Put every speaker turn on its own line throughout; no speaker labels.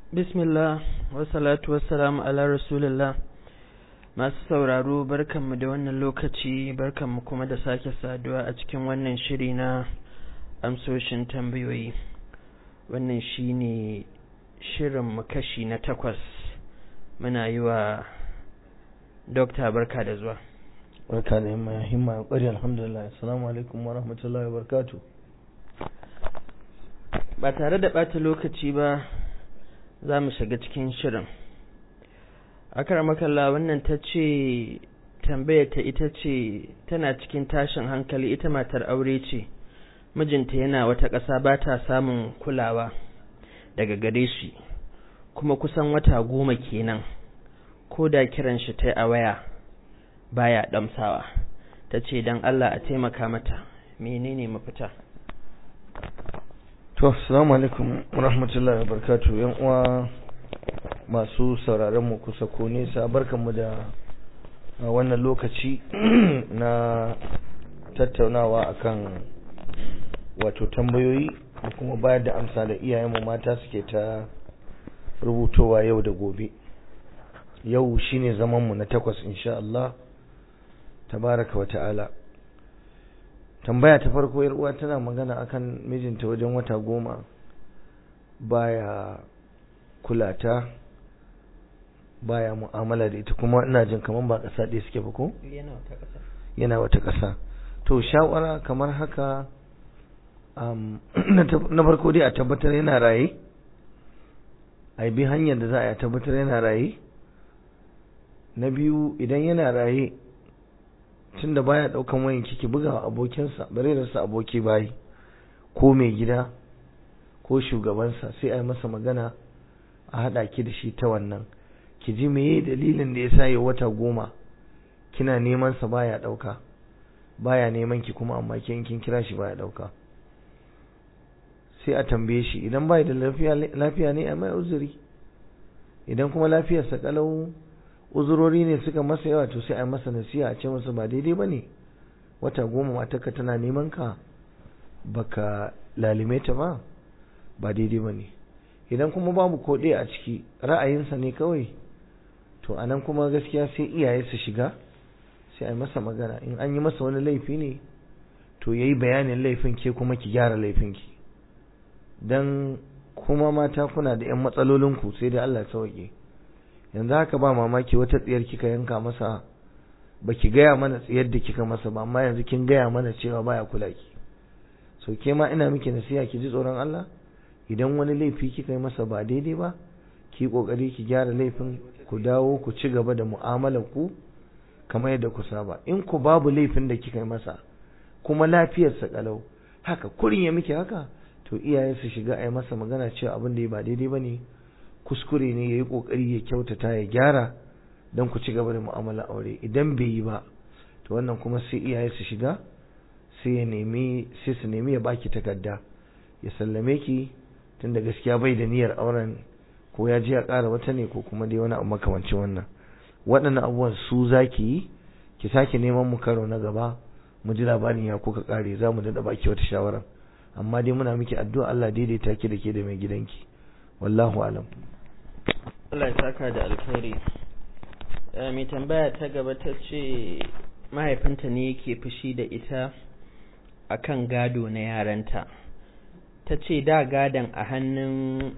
bismillah wasalatu wassalamu ala rasulillah masu sauraro barkanmu da wannan lokaci barkanmu kuma da sake saduwa a cikin wannan shiri na amsoshin tambayoyi wannan shine shirinmu kashi na takwas muna yi wa dokta barka da zuwa
barka da yamma ya himma ya kwari alhamdulillah assalamu alaikum wa rahmatullahi wa barakatuh
ba tare da ɓata lokaci ba za mu shiga cikin shirin akar makalla wannan ta ce tambayar ita ce tana cikin tashin hankali ita matar aure ce mijinta yana wata ƙasa ba ta samun kulawa daga gare shi kuma kusan wata goma kenan ko da kiran shi ta a waya baya ɗamsawa ta ce don Allah a taimaka mata menene mafita
to assalamu alaikum rahmatullahi wabarakatuh yan uwa masu sauraron mu kusa ko nesa barkanmu da wannan lokaci na tattaunawa akan wato tambayoyi da kuma bayar da amsa da iyayenmu mata suke ta rubutowa yau da gobe yau shine zamanmu na takwas insha Allah tabaraka wa ta'ala tambaya ta farko yar uwa tana magana akan mijinta wajen wata goma baya kulata baya mu'amala da ita kuma ina jin kaman ba ƙasa ɗaya suke ba ko yana wata ƙasa to shawara kamar haka um, na farko dai a tabbatar yana raye a bi hanyar da za a tabbatar yana raye na biyu idan yana raye tun da baya daukan wayan kiki buga wa abokinsa bare rasa aboki bayi ko mai gida ko shugabansa sai a yi masa magana a haɗa ki da shi ta wannan ki ji meye dalilin da ya sa ya wata goma kina neman sa baya ɗauka baya neman ki kuma amma kin kin kira shi baya ɗauka sai a tambaye shi idan bai da lafiya lafiya ne a mai uzuri idan kuma lafiyarsa kalau uzurori ne suka masa yawa to sai a yi masa nasiha a ce masa ba daidai ba ne wata goma matarka tana neman ka baka lalime ta ba ba daidai ba ne idan kuma babu ko a ciki ra'ayinsa ne kawai to a nan kuma gaskiya sai iyaye su shiga sai a yi masa magana in an yi masa wani laifi ne to ya yi bayanin laifin ke kuma ki gyara laifinki don kuma mata kuna da 'yan matsalolinku sai da Allah sauke yanzu haka ba mamaki wata tsiyar kika yanka masa baki gaya mana tsiyar da kika masa ba amma yanzu kin gaya mana cewa baya kula ki so ke ma ina miki nasiha ki ji tsoron Allah idan wani laifi kika yi masa ba daidai ba ki kokari ki gyara laifin ku dawo ku ci gaba da mu'amalar ku kamar yadda ku saba in ku babu laifin da kika yi masa kuma lafiyarsa kalau haka kurin ya miki haka to iyaye su shiga a yi masa magana cewa abin da ya ba daidai ba ne kuskure ne ya yi ƙoƙari ya kyautata ya gyara don ku ci gaba da mu'amala aure idan bai yi ba to wannan kuma sai iyaye su shiga sai ya nemi sai su nemi ya baki takarda ya sallame ki tunda gaskiya bai da niyyar auren ko ya ji ya ƙara wata ne ko kuma dai wani abu makamancin wannan waɗannan abubuwan su zaki yi ki sake neman mu karo na gaba mu ji labarin ya kuka ƙare za mu daɗa baki wata shawara amma dai muna miki addu'a Allah daidaita ki da ke da mai gidanki wallahu alam
Allah ya saka da alkhairi mai tambaya ta gaba ta ce mahaifinta ne yake fushi da ita akan gado na yaranta ta ce da gadon a hannun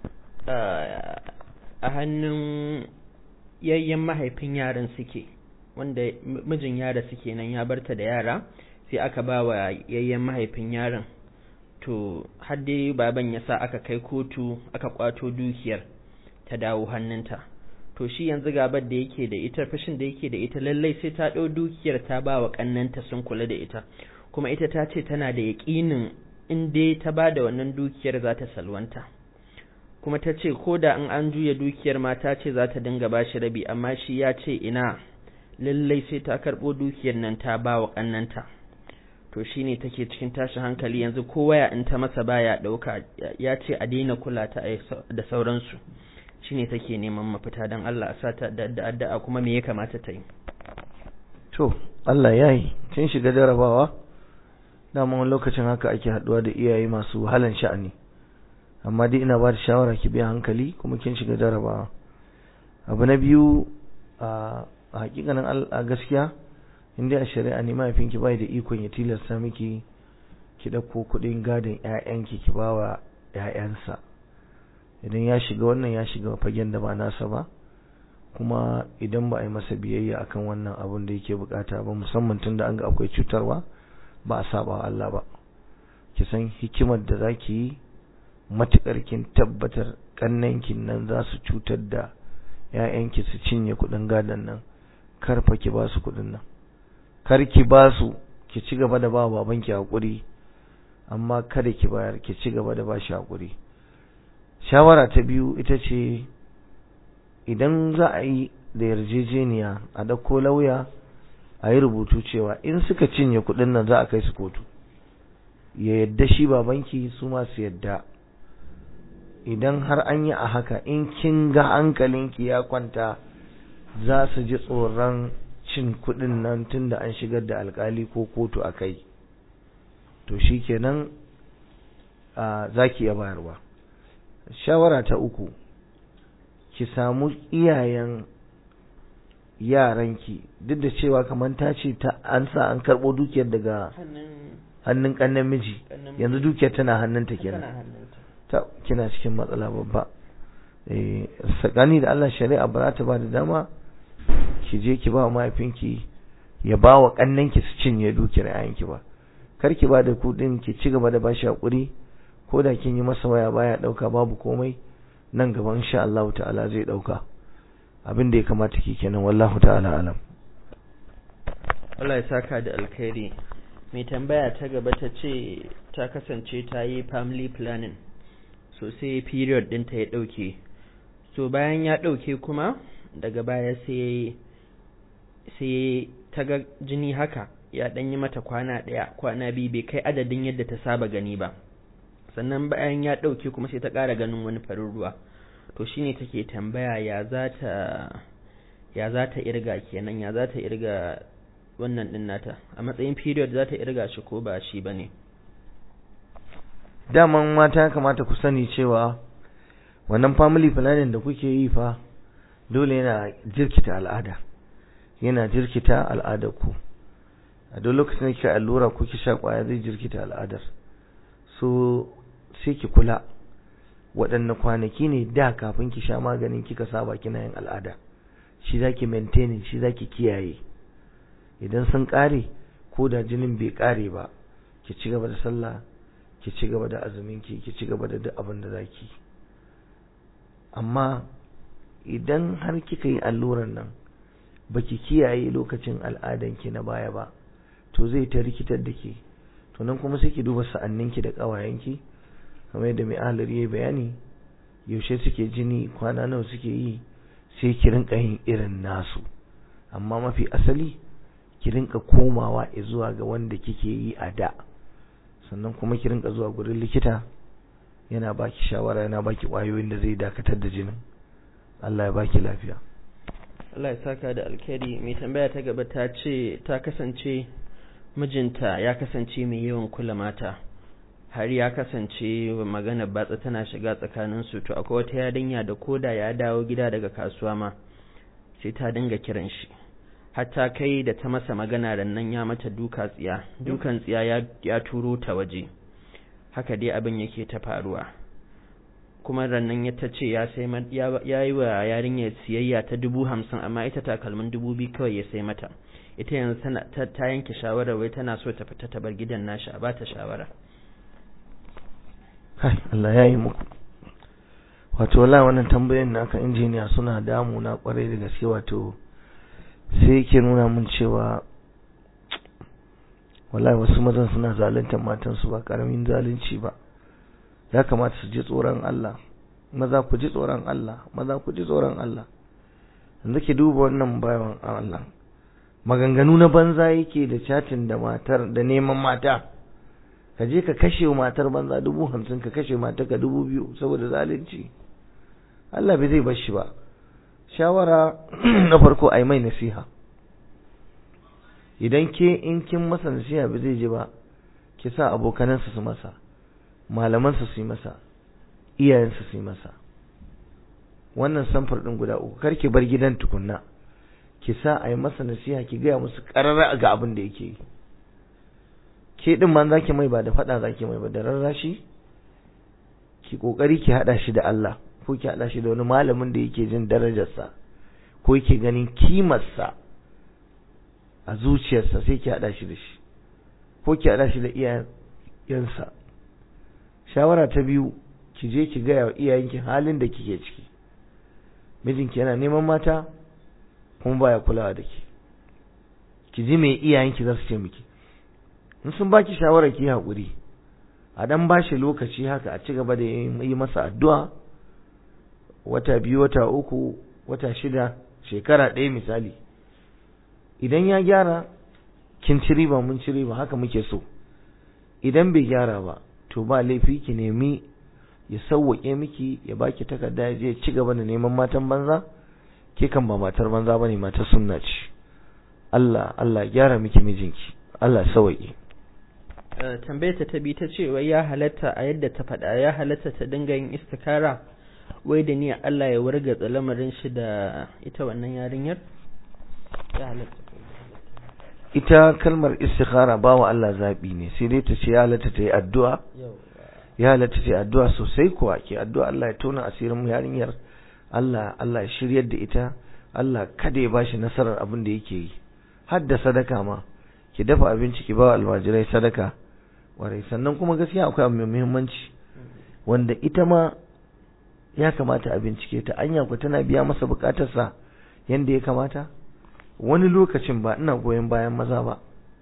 a hannun yayyen mahaifin yaran suke wanda mijin yara suke nan ya barta da yara sai aka ba wa yayyen mahaifin yaran to har dai baban ya sa aka kai kotu aka kwato dukiyar ta dawo hannunta to shi yanzu gabar da yake da ita fashin da yake da ita lallai sai ta ɗau dukiyar ta ba wa ƙannanta sun kula da ita kuma ita ta ce tana da yaƙinin in dai ta ba da wannan dukiyar za ta salwanta kuma ta ce ko da in an juya dukiyar ma ta ce za ta dinga ba shi rabi amma shi ya ce ina lallai sai ta karɓo dukiyar nan ta ba wa ƙannanta to shine take cikin tashin hankali yanzu ko waya in ta masa baya ɗauka ya ce a daina kula ta da sauransu shine take neman mafita don Allah a sata da addu'a kuma me ya kamata ta yi
to Allah ya yi kin shiga jarabawa dama wani lokacin haka ake haduwa da iyaye masu wahalan sha'ani amma dai ina ba da shawara ki biya hankali kuma kin shiga jarabawa abu na biyu a hakikanin a gaskiya in dai a shari'a ne mahaifinki bai da ikon ya tilasta miki ki ɗauko kuɗin gadon ƴaƴanki ki ba wa ƴaƴansa idan ya shiga wannan ya shiga fagen da ba nasa ba kuma idan ba a yi masa biyayya akan wannan abun da yake bukata ba musamman tunda an ga akwai cutarwa ba a saba Allah ba ki san hikimar da zaki yi matukar kin tabbatar kannankin nan za su cutar da ƴaƴanki su cinye kuɗin gadon nan kar fa ki ba su kuɗin nan kar ki ba su ki ci gaba da ba babanki hakuri amma kada ki bayar ki ci gaba da ba shi hakuri shawara ta biyu ita ce idan za a yi da yarjejeniya a ɗauko lauya a yi rubutu cewa in suka cinye kuɗin nan za a kai su kotu ya yadda shi babanki su masu yadda idan har an yi a haka in kin ga hankalinki ya kwanta za su ji tsoron cin kuɗin nan tun da an shigar da alkali ko kotu a kai to shi kenan za ki iya bayarwa shawara ta uku ki samu iyayen yaranki duk da cewa kamar ta ce ta an sa an karɓo dukiyar daga hannun ƙannen miji yanzu dukiyar tana hannunta kenan ta kina cikin matsala babba eh sakani da Allah shari'a ba za ta ba da dama ki je ki ba wa mahaifinki ya ba wa ƙannenki su cinye dukiyar yayanki ba kar ki ba da kuɗin ki ci gaba da bashi hakuri ko da kin yi masa waya baya ɗauka babu komai nan gaba insha Allah ta'ala zai ɗauka abin da ya kamata ki kenan wallahu ta'ala alam
Allah ya saka da alkhairi mai tambaya ta gaba ta ce ta kasance ta yi family planning so sai period ɗinta ya ɗauke so bayan ya ɗauke kuma daga baya sai sai ta ga jini haka ya ɗan yi mata kwana ɗaya kwana biyu bai kai adadin yadda ta saba gani ba sannan bayan ya ɗauke kuma sai ta ƙara ganin wani farin ruwa to shine take tambaya ya za ta ya za ta irga kenan ya za ta irga wannan ɗin nata a matsayin period za ta irga shi ko ba shi ba ne
daman mata ya kamata ku sani cewa wannan family planning da kuke yi fa dole yana jirkita al'ada yana jirkita al'adar ku a duk lokacin da kika allura ko ki sha kwaya zai jirkita al'adar so sai ki kula waɗanne kwanaki ne da kafin ki sha maganin kika saba kina yin al'ada shi zaki maintaining shi zaki kiyaye idan sun ƙare ko da jinin bai ƙare ba ki ci gaba da sallah ki ci gaba da azumin ki ki ci gaba da duk abin da zaki amma idan har kika yi alluran nan baki kiyaye lokacin al'adan ki na baya ba to zai ta rikitar da ke to nan kuma sai ki duba sa'anninki da ƙawayenki kamar yadda mai ahalar yayi bayani yaushe suke jini kwana nawa suke yi sai ki rinka yin irin nasu amma mafi asali ki rinka komawa zuwa ga wanda kike yi a da sannan kuma ki rinka zuwa gurin likita yana baki shawara yana baki kwayoyin da zai dakatar da jinin Allah ya baki lafiya
Allah ya saka da alkhairi mai tambaya ta gaba ta ce ta kasance mijinta ya kasance mai yawan kula mata har ya kasance maganar batsa tana shiga tsakanin su to akwai wata yarinya da koda ya dawo gida daga kasuwa ma sai ta dinga kiran shi hatta kai da ta masa magana rannan ya mata duka tsiya dukan tsiya ya, ya turo ta waje haka dai abin yake ta faruwa kuma rannan ya ta ce ya sai ya yi wa yarinyar siyayya ta dubu hamsin amma ita takalmin dubu biyu kawai ya sai mata ita yanzu ta yanke shawarar wai tana so ta fita ta bar gidan nashi a bata shawara
Hai, Allah ya yi muku. Wato, wala wannan tambayin naka injiniya suna damuna kwarai da gaske wato sai yake nuna mun cewa wallahi wasu mazan suna zaluntar matansu ba karamin zalunci ba. Ya kamata su ji tsoron Allah. Maza ku ji tsoron Allah, maza ku ji tsoron Allah. Yanzu ke duba wannan bayan Allah. Maganganu na banza yake da chatin da matar da neman mata. ka je ka kashe matar banza dubu hamsin ka kashe matar ka dubu biyu saboda zalunci Allah bai zai bar shi ba shawara na farko a yi mai nasiha idan ke in kin masa nasiha bai zai ji ba ki sa abokanansa su masa malamansa su yi masa iyayensa su yi masa wannan samfur ɗin guda uku kar ki bar gidan tukunna ki sa a yi masa nasiha ki gaya musu ƙarara ga abin da yake yi ke ɗin ma za ki mai ba da faɗa za ki mai ba da rarrashi ki ƙoƙari ki haɗa shi da Allah ko ki haɗa shi da wani malamin da yake jin darajarsa ko yake ganin kimarsa a zuciyarsa sai ki haɗa shi da shi ko ki haɗa shi da iyayensa shawara ta biyu ki je ki gaya wa iyayenki halin da kike ciki mijinki yana neman mata kuma baya kulawa da ki ki ji me iyayenki za su ce miki in sun baki shawara ki haƙuri a dan bashi lokaci haka a ci gaba da yi masa addu'a wata biyu wata uku wata shida shekara ɗaya misali idan ya gyara kin ci riba mun ci riba haka muke so idan bai gyara ba to ba laifi ki nemi ya sauwaƙe miki ya baki takarda ya je ci gaba da neman matan banza ke kan ba matar banza bane matar sunna ce Allah Allah gyara miki mijinki Allah sauwaƙe
tambayar ta bi ta ce wai ya halatta a yadda ta faɗa ya halatta ta dinga yin istikara wai da ni Allah ya wargatsa lamarin shi da ita wannan yarinyar ya halatta
ita kalmar istikhara ba wa Allah zaɓi ne sai dai ta ce ya halatta ta yi addu'a ya halatta ta yi addu'a sosai kuwa ke addu'a Allah ya tona asirin mu yarinyar Allah Allah ya shiryar da ita Allah kada ya bashi nasarar abin da yake yi har da sadaka ma ki dafa abinci ki ba almajirai sadaka warai sannan kuma gaskiya akwai abu mai muhimmanci wanda ita ma ya kamata a bincike ta anya ku tana biya masa bukatarsa yanda ya kamata wani lokacin ba ina goyon bayan maza ba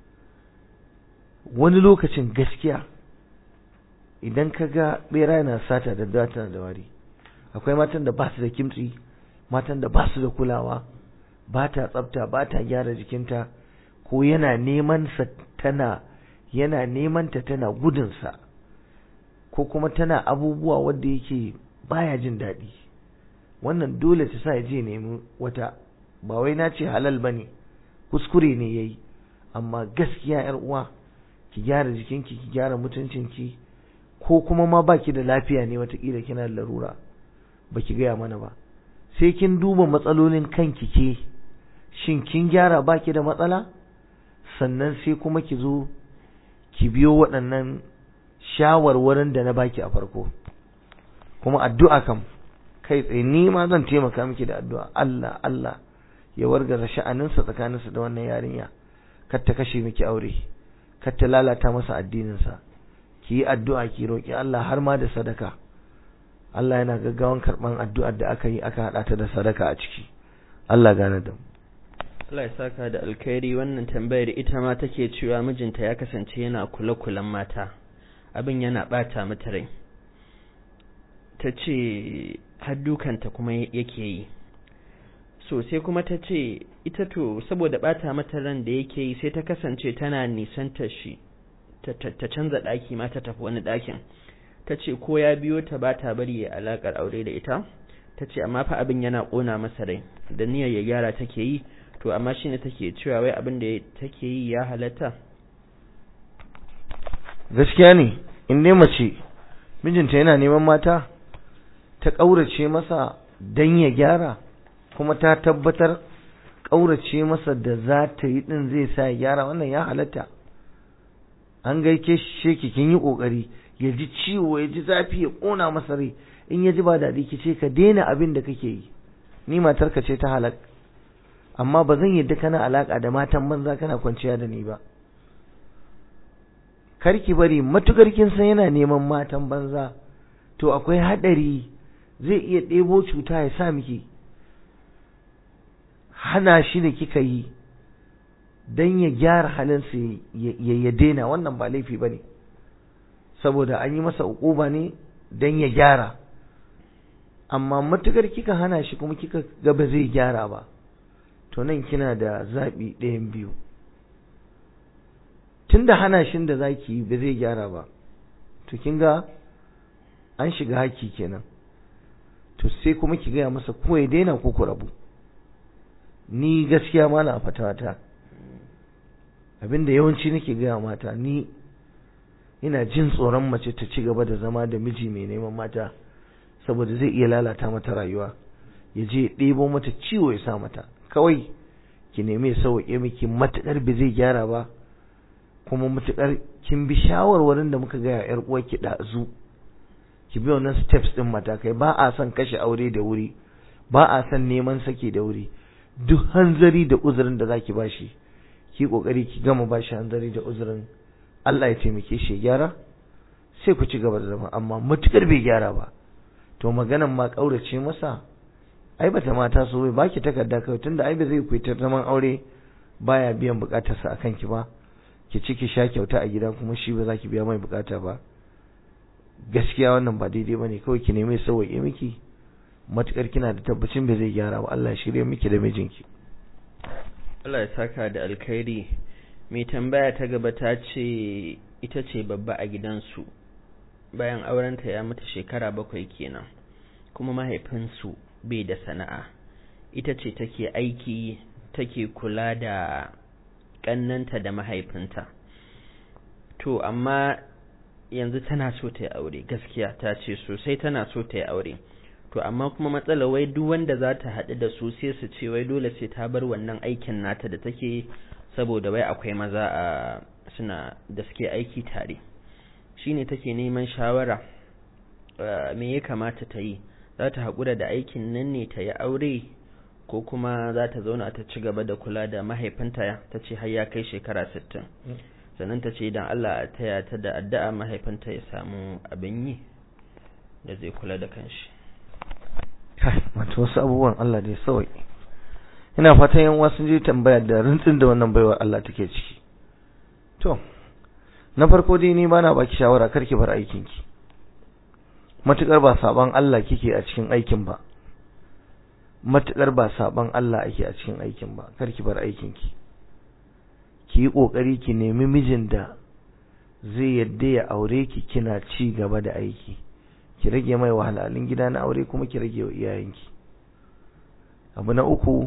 wani lokacin gaskiya idan ka ga bera yana sata da data da wari akwai matan da ba su da kimtsi matan da ba su da kulawa ba ta tsafta ba ta gyara jikinta ko yana neman sa tana yana neman ta tana gudunsa ko kuma tana abubuwa wanda yake baya jin daɗi wannan dole ta sa ya je nemi wata ba wai na ce halal bane kuskure ne yayi amma gaskiya yar uwa ki gyara jikinki ki gyara mutuncinki ko kuma ma baki da lafiya ne watakila kina da larura baki gaya mana ba sai kin duba matsalolin kanki ke shin kin gyara baki da matsala sannan sai kuma ki zo ki biyo waɗannan shawarwarin da na baki a farko kuma addu'a kam kai tsaye ni ma zan taimaka miki da addu'a Allah Allah ya wargaza sha'aninsa tsakaninsa da wannan yarinya kar ta kashe miki aure kar ta lalata masa addininsa ki yi addu'a ki roƙi Allah har ma da sadaka Allah yana gaggawan karɓan addu'ar da aka yi aka haɗa ta da sadaka a ciki Allah gane da mu
Allah ya saka da alkhairi wannan tambayar ita ma take cewa mijinta ya kasance yana kula-kulan mata abin yana bata mata rai ta ce har dukanta kuma yake yi so sai kuma ta ce ita to saboda bata mata ran da yake yi sai ta kasance tana nisanta shi ta canza ɗaki ma ta tafi wani ɗakin ta ce ko ya biyo ta ba ta bari ya alaƙar aure da ita ta ce amma fa abin yana ƙona masa rai da niyyar ya gyara take yi to amma shi ne take cewa wai abin da take yi ya halatta
gaskiya ne in dai mace mijinta yana neman mata ta ƙaurace masa don ya gyara kuma ta tabbatar ƙaurace masa da za ta yi ɗin zai sa ya gyara wannan ya halatta an gaike shi ki kin yi ƙoƙari ya ji ciwo ya ji zafi ya ƙona masa rai in ya ji ba daɗi ki ce ka daina abin da kake yi ni matarka ce ta halak amma ba zan yadda kana alaka da matan banza kana kwanciya da ni ba kar ki bari matukar kin san yana neman matan banza to akwai hadari zai iya ɗebo cuta ya sa miki hana shi da kika yi dan ya gyara halinsa ya ya daina wannan ba laifi bane saboda an yi masa ukuba ne dan ya gyara amma matukar kika hana shi kuma kika ga ba zai gyara ba to nan kina da zaɓi ɗayan biyu tunda hana shin da zaki yi ba zai gyara ba to kin ga an shiga haki kenan to sai kuma ki gaya masa ko ya daina ko ku rabu ni gaskiya ma na fatata abinda yawanci nake gaya mata ni ina jin tsoron mace ta ci gaba da zama da miji mai neman mata saboda zai iya lalata mata rayuwa ya je ya ɗebo mata ciwo ya sa mata kawai ki nemi ya sauƙe miki matuƙar bai zai gyara ba kuma matuƙar kin bi shawarwarin da muka gaya yar uwarki ɗazu ki bi wannan steps ɗin matakai ba a son kashe aure da wuri ba a son neman saki da wuri duk hanzari da uzurin da zaki bashi ki kokari ki gama bashi hanzari da uzurin Allah ya taimake shi ya gyara sai ku ci gaba da zama amma matukar bai gyara ba to maganan ma kaurace masa ai bata mata so bai baki takarda kawai tunda ai ba zai ku ta zaman aure baya biyan bukatarsa akan ki ba ki ci ki sha kyauta a gida kuma shi ba za ki biya mai bukata ba gaskiya wannan ba daidai bane kawai ki nemi sauwaye miki matukar kina da tabbacin bai zai gyara ba Allah ya shirye miki da mijinki
Allah ya saka da alkhairi mai tambaya ta gaba ta ce ita ce babba a gidansu bayan aurenta ya mata shekara bakwai kenan kuma mahaifinsu bai da sana'a ita ce take aiki take kula da ƙannanta da mahaifinta to amma yanzu tana so ta yi aure gaskiya ta ce sosai tana so ta yi aure to amma kuma matsala wai duk wanda za ta haɗu da su sai su ce wai dole sai ta bar wannan aikin nata da take saboda wai akwai maza a suna da suke aiki tare shine take neman shawara me ya kamata ta yi za ta haƙura da aikin nan ne ta yi aure ko kuma za ta zauna ta ci gaba da kula da mahaifinta ta ce har ya kai shekara sittin sannan ta ce idan Allah a taya ta da addu'a mahaifinta ya samu abin yi da zai kula da kanshi
wato wasu abubuwan Allah dai sawai ina fatan yan uwa sun je tambaya da rintsin da wannan baiwar Allah take ciki to na farko dai ni bana baki shawara kar ki bar aikin ki matukar ba saban Allah kike a cikin aikin ba matukar ba saban Allah ake a cikin aikin ba kar ki bar aikin ki ki yi kokari ki nemi mijin da zai yadda ya aure ki kina ci gaba da aiki ki rage mai wahalhalun gida na aure kuma ki rage wa iyayenki abu na uku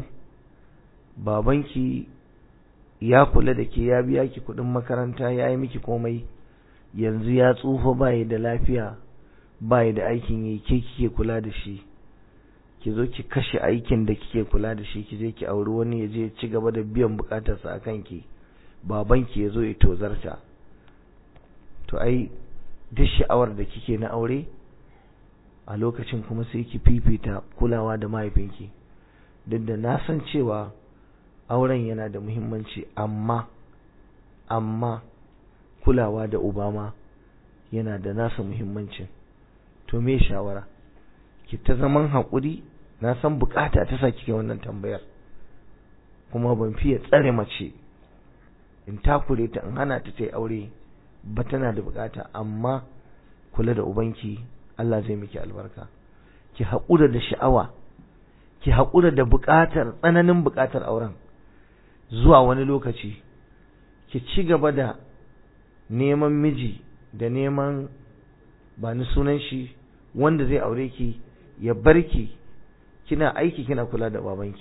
babanki ya kula da ke ya biya ki kudin makaranta ya yi miki komai yanzu ya tsufa bayi da lafiya bayi da aikin yi ke kike kula da shi ki zo ki kashe aikin da kike kula da shi ki je ki auri wani ya je ci gaba da biyan bukatarsa a kanki babanki ya zo ya tozarta to ai duk sha'awar da kike na aure a lokacin kuma sai ki fifita kulawa da mahaifinki duk da na san cewa auren yana da muhimmanci amma amma kulawa da ubama yana da nasa muhimmancin to me shawara ki ta zaman haƙuri na san bukata ta sa kike wannan tambayar kuma ban fiye tsare mace in takure ta in hana ta ta yi aure ba tana da bukata amma kula da ubanki Allah zai miki albarka ki haƙura da sha'awa ki haƙura da buƙatar tsananin buƙatar auren zuwa wani lokaci ki ci gaba da neman miji da neman ba ni sunan shi wanda zai aure ki ya bar ki kina aiki kina kula da babanki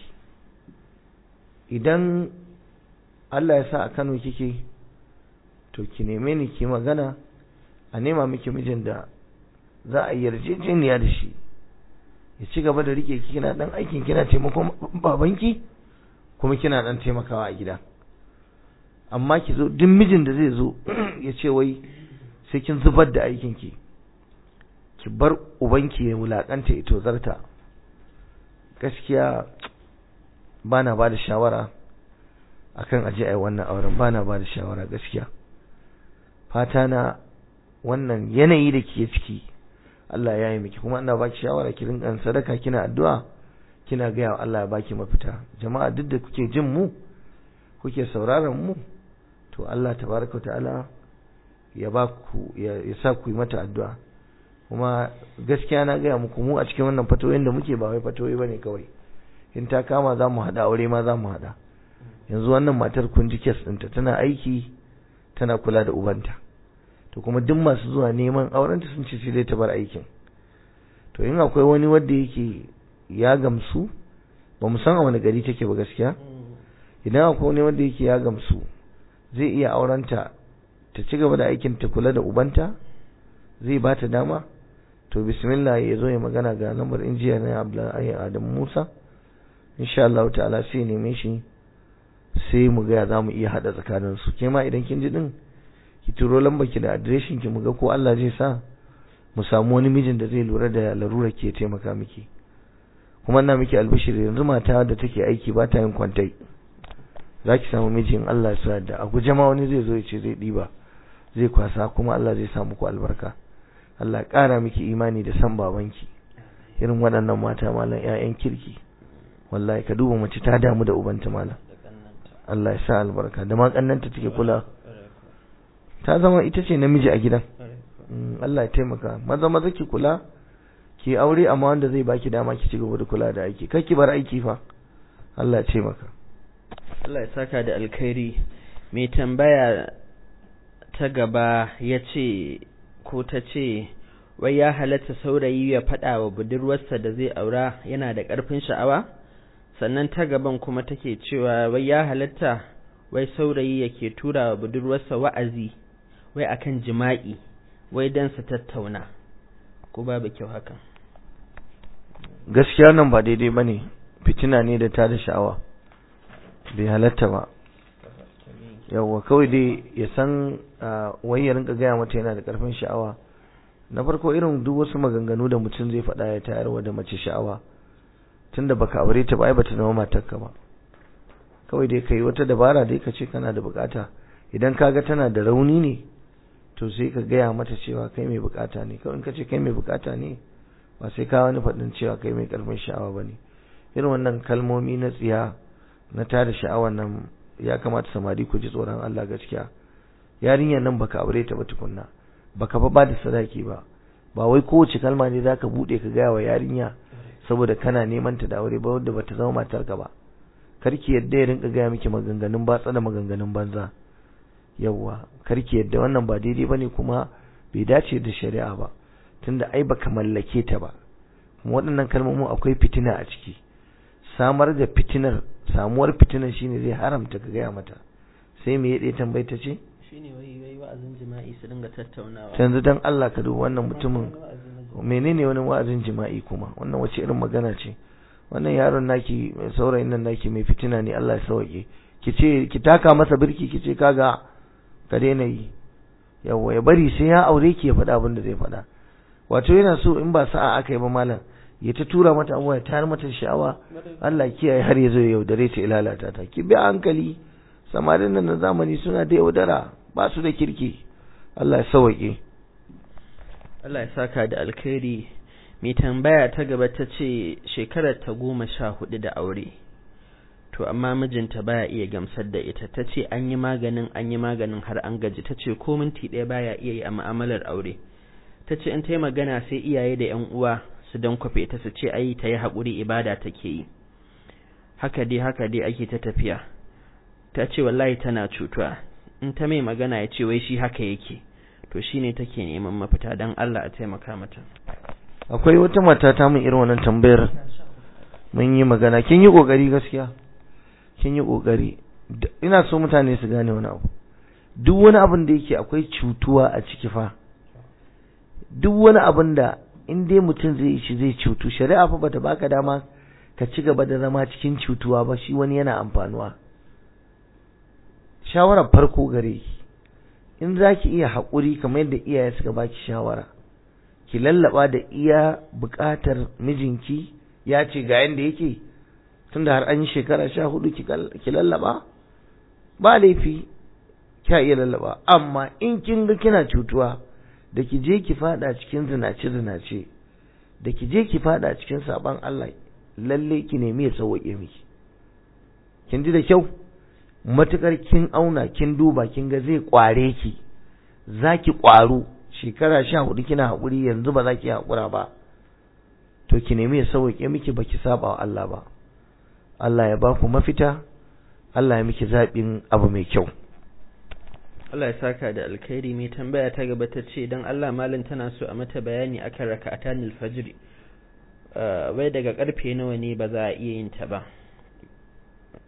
idan Allah ya sa a Kano kike to ki neme ni ki magana a nema miki mijin da za a yarjejeniya da shi ya ci gaba da rike ki kina dan aikin kina taimakon babanki kuma kina dan taimakawa a gida amma ki zo duk mijin da zai zo ya ce wai sai kin zubar da aikin ki ki bar ubanki ya wulakanta ya tozarta gaskiya bana ba da shawara akan aje ai wannan auren bana ba da shawara gaskiya fata na wannan yanayi da ke ciki Allah ya yi miki kuma ina baki shawara ki rinka sadaka kina addu'a kina ga wa Allah ya baki mafita jama'a duk da kuke jin mu kuke sauraron mu to Allah tabaraka ta'ala ya ba ku ya sa ku yi mata addu'a kuma gaskiya na gaya muku mu a cikin wannan fatoyin da muke ba wai fatoyi bane kawai in ta kama za mu haɗa aure ma za mu haɗa yanzu wannan matar kun ji kes ɗinta tana aiki tana kula da ubanta to kuma duk masu zuwa neman aurenta sun ce sai dai ta bar aikin to in akwai wani wanda yake ya gamsu ba mu san a wani gari take ba gaskiya idan akwai wani wanda yake ya gamsu zai iya aurenta ta ci gaba da aikin ta kula da ubanta zai ba ta dama to bismillah ya zo ya magana ga lambar injiya na Abdullahi Adam Musa insha Allah ta'ala sai neme shi sai mu ga za mu iya hada tsakanin su ke ma idan kin ji din ki turo lambar ki da adireshin ki mu ga ko Allah zai sa mu samu wani mijin da zai lura da larura ke taimaka miki kuma ina miki albishir yanzu mata da take aiki ba ta yin kwantai za ki samu mijin Allah ya sa da a guje ma wani zai zo ya ce zai diba zai kwasa kuma Allah zai sa muku albarka Allah ya ƙara miki imani da san babanki irin waɗannan mata malam ƴaƴan kirki wallahi ka duba mace ta damu da ubanta malam Allah ya sa albarka da ma kannanta take kula ta zama ita ce namiji a gidan Allah ya taimaka maza maza ki kula ki aure amma wanda zai baki dama ki ci gaba da kula da aiki kar ki bar aiki fa Allah ya taimaka
Allah ya saka da alkhairi mai tambaya ta gaba ya ce ko ta ce wai ya halatta saurayi ya faɗa wa budurwarsa da zai aura yana da ƙarfin sha'awa sannan ta gaban kuma take cewa wai ya halatta wai saurayi yake tura wa budurwarsa wa'azi wai akan jima'i wai dan su tattauna ko babu kyau hakan
gaskiya nan ba daidai bane fitina ne da ta da sha'awa bai halatta ba yawwa kawai dai ya san wai ya rinka gaya mata yana da karfin sha'awa na farko irin duk wasu maganganu da mutum zai faɗa ya tayarwa da mace sha'awa tunda baka aure ta ba ai bata zama matarka ba kawai dai kai wata dabara dai ka ce kana da bukata idan kaga tana da rauni ne to sai ka gaya mata cewa kai mai bukata ne kawai in ka ce kai mai bukata ne ba sai ka wani faɗin cewa kai mai karfin sha'awa ba ne irin wannan kalmomi na tsiya na tada sha'awar nan ya kamata samari ku ji tsoron Allah gaskiya yarinyar nan baka aure ta ba tukunna baka fa ba da sadaki ba ba wai kowace kalma ne zaka bude ka gaya wa yarinya saboda kana neman ta da aure ba wanda bata zama matarka ba karki yadda ya rinka gaya miki maganganun batsa da maganganun banza yawwa karki yadda wannan ba daidai bane kuma bai dace da shari'a ba tunda ai baka mallake ta ba kuma waɗannan kalmomin akwai fitina a ciki samar da fitinar samuwar fitinar shine zai haramta ka gaya mata sai me ya tambayi ta ce
shine wai wai wa'azin jima'i su dinga tattaunawa
yanzu dan Allah ka duba wannan mutumin menene wani wa'azin jima'i kuma wannan wace irin magana ce wannan yaron naki saurayin nan naki mai fitina ne Allah ya sauke ki ce ki taka masa birki ki ce kaga ka daina yi yawa ya bari sai ya aure ki ya faɗa abin da zai faɗa wato yana so in ba sa'a aka yi ba malam ya ta tura mata abuwa ya tayar mata sha'awa Allah kiyaye har ya zo ya yaudare ta ilalata ta ki bi hankali samarin nan na zamani suna da yaudara ba su da kirki Allah ya sauke
Allah ya saka da alkhairi mai tambaya ta gaba ta ce shekarar ta goma sha hudu da aure to amma mijinta baya iya gamsar da ita ta ce an yi maganin an yi maganin har an gaji ta ce ko minti ɗaya baya iya yi a mu'amalar aure ta ce in ta yi magana sai iyaye da yan uwa su don kwafe ta su ce ai ta yi haƙuri ibada take yi haka dai haka dai ake ta tafiya ta ce wallahi tana cutuwa in ta mai magana ya ce wai shi haka yake to shine take neman mafita don Allah a taimaka mata
akwai wata mata ta mun irin wannan tambayar mun yi magana kin yi kokari gaskiya kin yi kokari ina so mutane su gane wani abu duk wani abin da yake akwai cutuwa a ciki fa duk wani abin da in dai mutum zai yi shi zai cutu shari'a fa bata baka dama ka ci gaba da zama cikin cutuwa ba shi wani yana amfanuwa shawarar farko gare ki in za ki iya haƙuri kamar yadda iyaye suka baki shawara ki lallaba da iya buƙatar mijinki ya ce ga yadda yake tunda har an yi shekara sha hudu ki lallaba ba laifi kya iya lallaba amma in kin ga kina cutuwa da ki je ki fada cikin zinace zinace da ki je ki fada cikin saban Allah lalle ki nemi ya sauke miki kin ji da kyau matukar kin auna kin duba kin ga zai kware ki zaki kwaro shekara sha hudu kina haƙuri yanzu ba za ki haƙura ba to ki nemi ya sauke miki ba ki saba wa Allah ba Allah ya ba ku mafita Allah ya miki zaɓin abu mai kyau
Allah ya saka da alkhairi mai tambaya ta gaba ta ce don Allah malin tana so a mata bayani akan raka'atanil fajr wai daga karfe nawa ne ba za a iya yin ta ba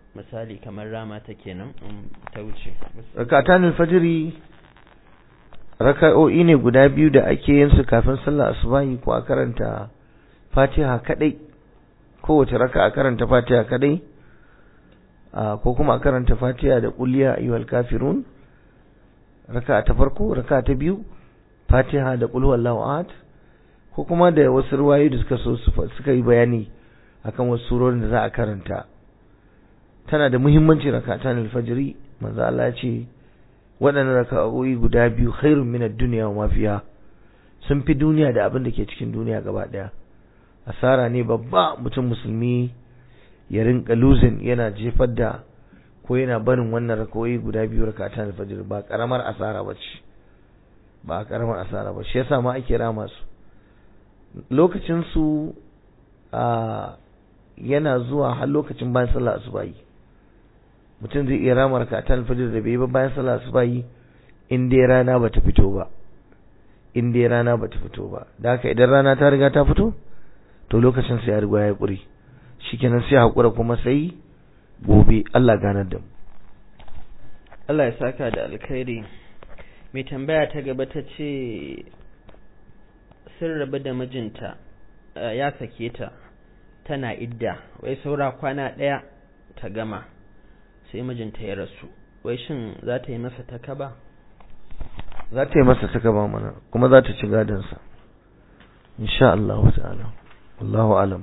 misali kamar rama ta kenan ta wuce
raka'atanil fajr raka'o'i ne guda biyu da ake yin su kafin sallar asubahi ko a karanta fatiha kadai kowace raka a karanta fatiha kadai ko kuma a karanta fatiha da kulliya ayyuhal kafirun raka ta farko raka ta biyu fatiha da qul huwallahu ahad ko kuma da wasu ruwayoyi da suka so suka yi bayani akan wasu surorin da za a karanta tana da muhimmanci rakatan alfajiri manzo Allah ya ce waɗannan raka'o'i guda biyu khairun min ad-dunya wa ma fiha sun fi duniya da abin da ke cikin duniya gaba daya asara ne babba mutum musulmi ya rinka losing yana jefar da ko yana barin wannan raka'o'i guda biyu rakatan alfajiri ba karamar asara bace ba karamar asara ba shi yasa ma ake rama su lokacin su a yana zuwa har lokacin bayan sallah asubahi mutum zai iya rama rakatan alfajir da bai ba bayan sallah asubahi in dai rana bata fito ba in dai rana bata fito ba da haka idan rana ta riga ta fito to lokacin sai ya riga ya kuri shikenan sai hakura kuma sai gobe Allah ganar da mu
Allah ya saka da alkhairi mai tambaya ta gaba ta ce sun rabu da mijinta ya sake ta tana idda wai saura kwana ɗaya ta gama sai mijinta ya rasu wai shin za ta yi masa takaba
za ta yi masa takaba mana kuma za ta ci gadonsa insha Allah ta'ala Allahu alam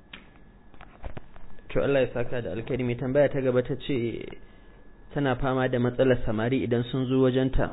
to Allah ya saka da alkhairi mai tambaya ta gaba ta ce tana fama da matsalar samari idan sun zo wajenta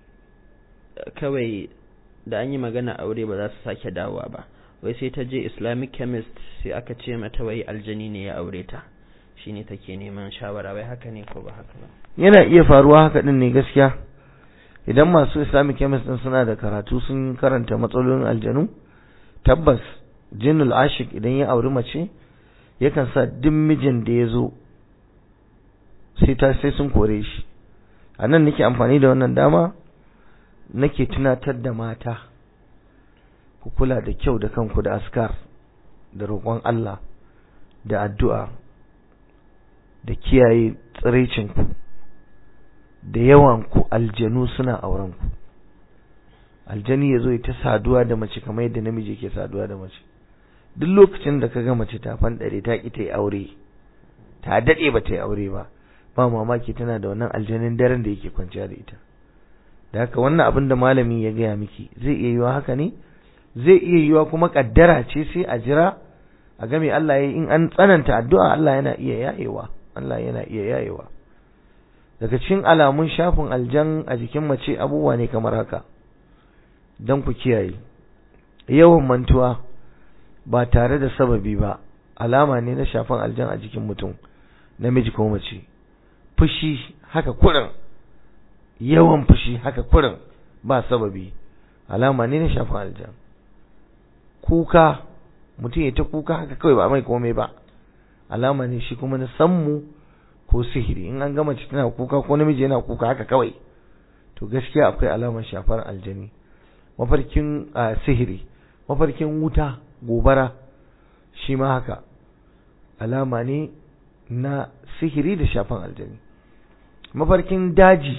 kawai da an yi magana aure ba za su sake dawowa ba wai sai ta je islamic chemist sai aka ce mata wai aljani ne ya aure ta shine take neman shawara wai haka ne ko ba haka ba
yana iya faruwa haka din ne gaskiya idan masu islamic chemist din suna da karatu sun karanta matsalolin aljanu tabbas jinnul ashik idan ya auri mace yakan sa duk mijin da ya zo sai ta sai sun kore shi a nan nake amfani da wannan dama nake tunatar da mata ku kula da kyau da kanku da askar da roƙon Allah da addu'a da kiyaye tsiraicinku da yawanku aljanu suna aurenku aljani ya zo ta saduwa da mace kamar yadda namiji ke saduwa da mace duk lokacin da ka ga mace ta fanɗare ta ƙi ta yi aure ta daɗe ba ta yi aure ba ba mamaki tana da wannan aljanin daren da yake kwanciya da ita da haka wannan abin da malami ya gaya miki zai iya yiwa haka ne zai iya yiwa kuma kaddara ce sai a jira a game Allah ya in an tsananta addu'a Allah yana iya yayewa Allah yana iya yayewa daga cikin alamun shafin aljan a jikin mace abubuwa ne kamar haka don ku kiyaye yawan mantuwa ba tare da sababi ba alama ne na shafin aljan a jikin mutum namiji ko mace fushi haka kurin yawan fushi haka kurin ba sababi alama ne na shafin aljan kuka mutum ya ta kuka haka kawai ba mai komai ba alama ne shi kuma na sammu ko sihiri in an gama tana kuka ko namiji yana kuka haka kawai to gaskiya akwai alamar shafar aljani mafarkin sihiri mafarkin wuta gobara shi ma haka alama ne na sihiri da shafan aljani mafarkin daji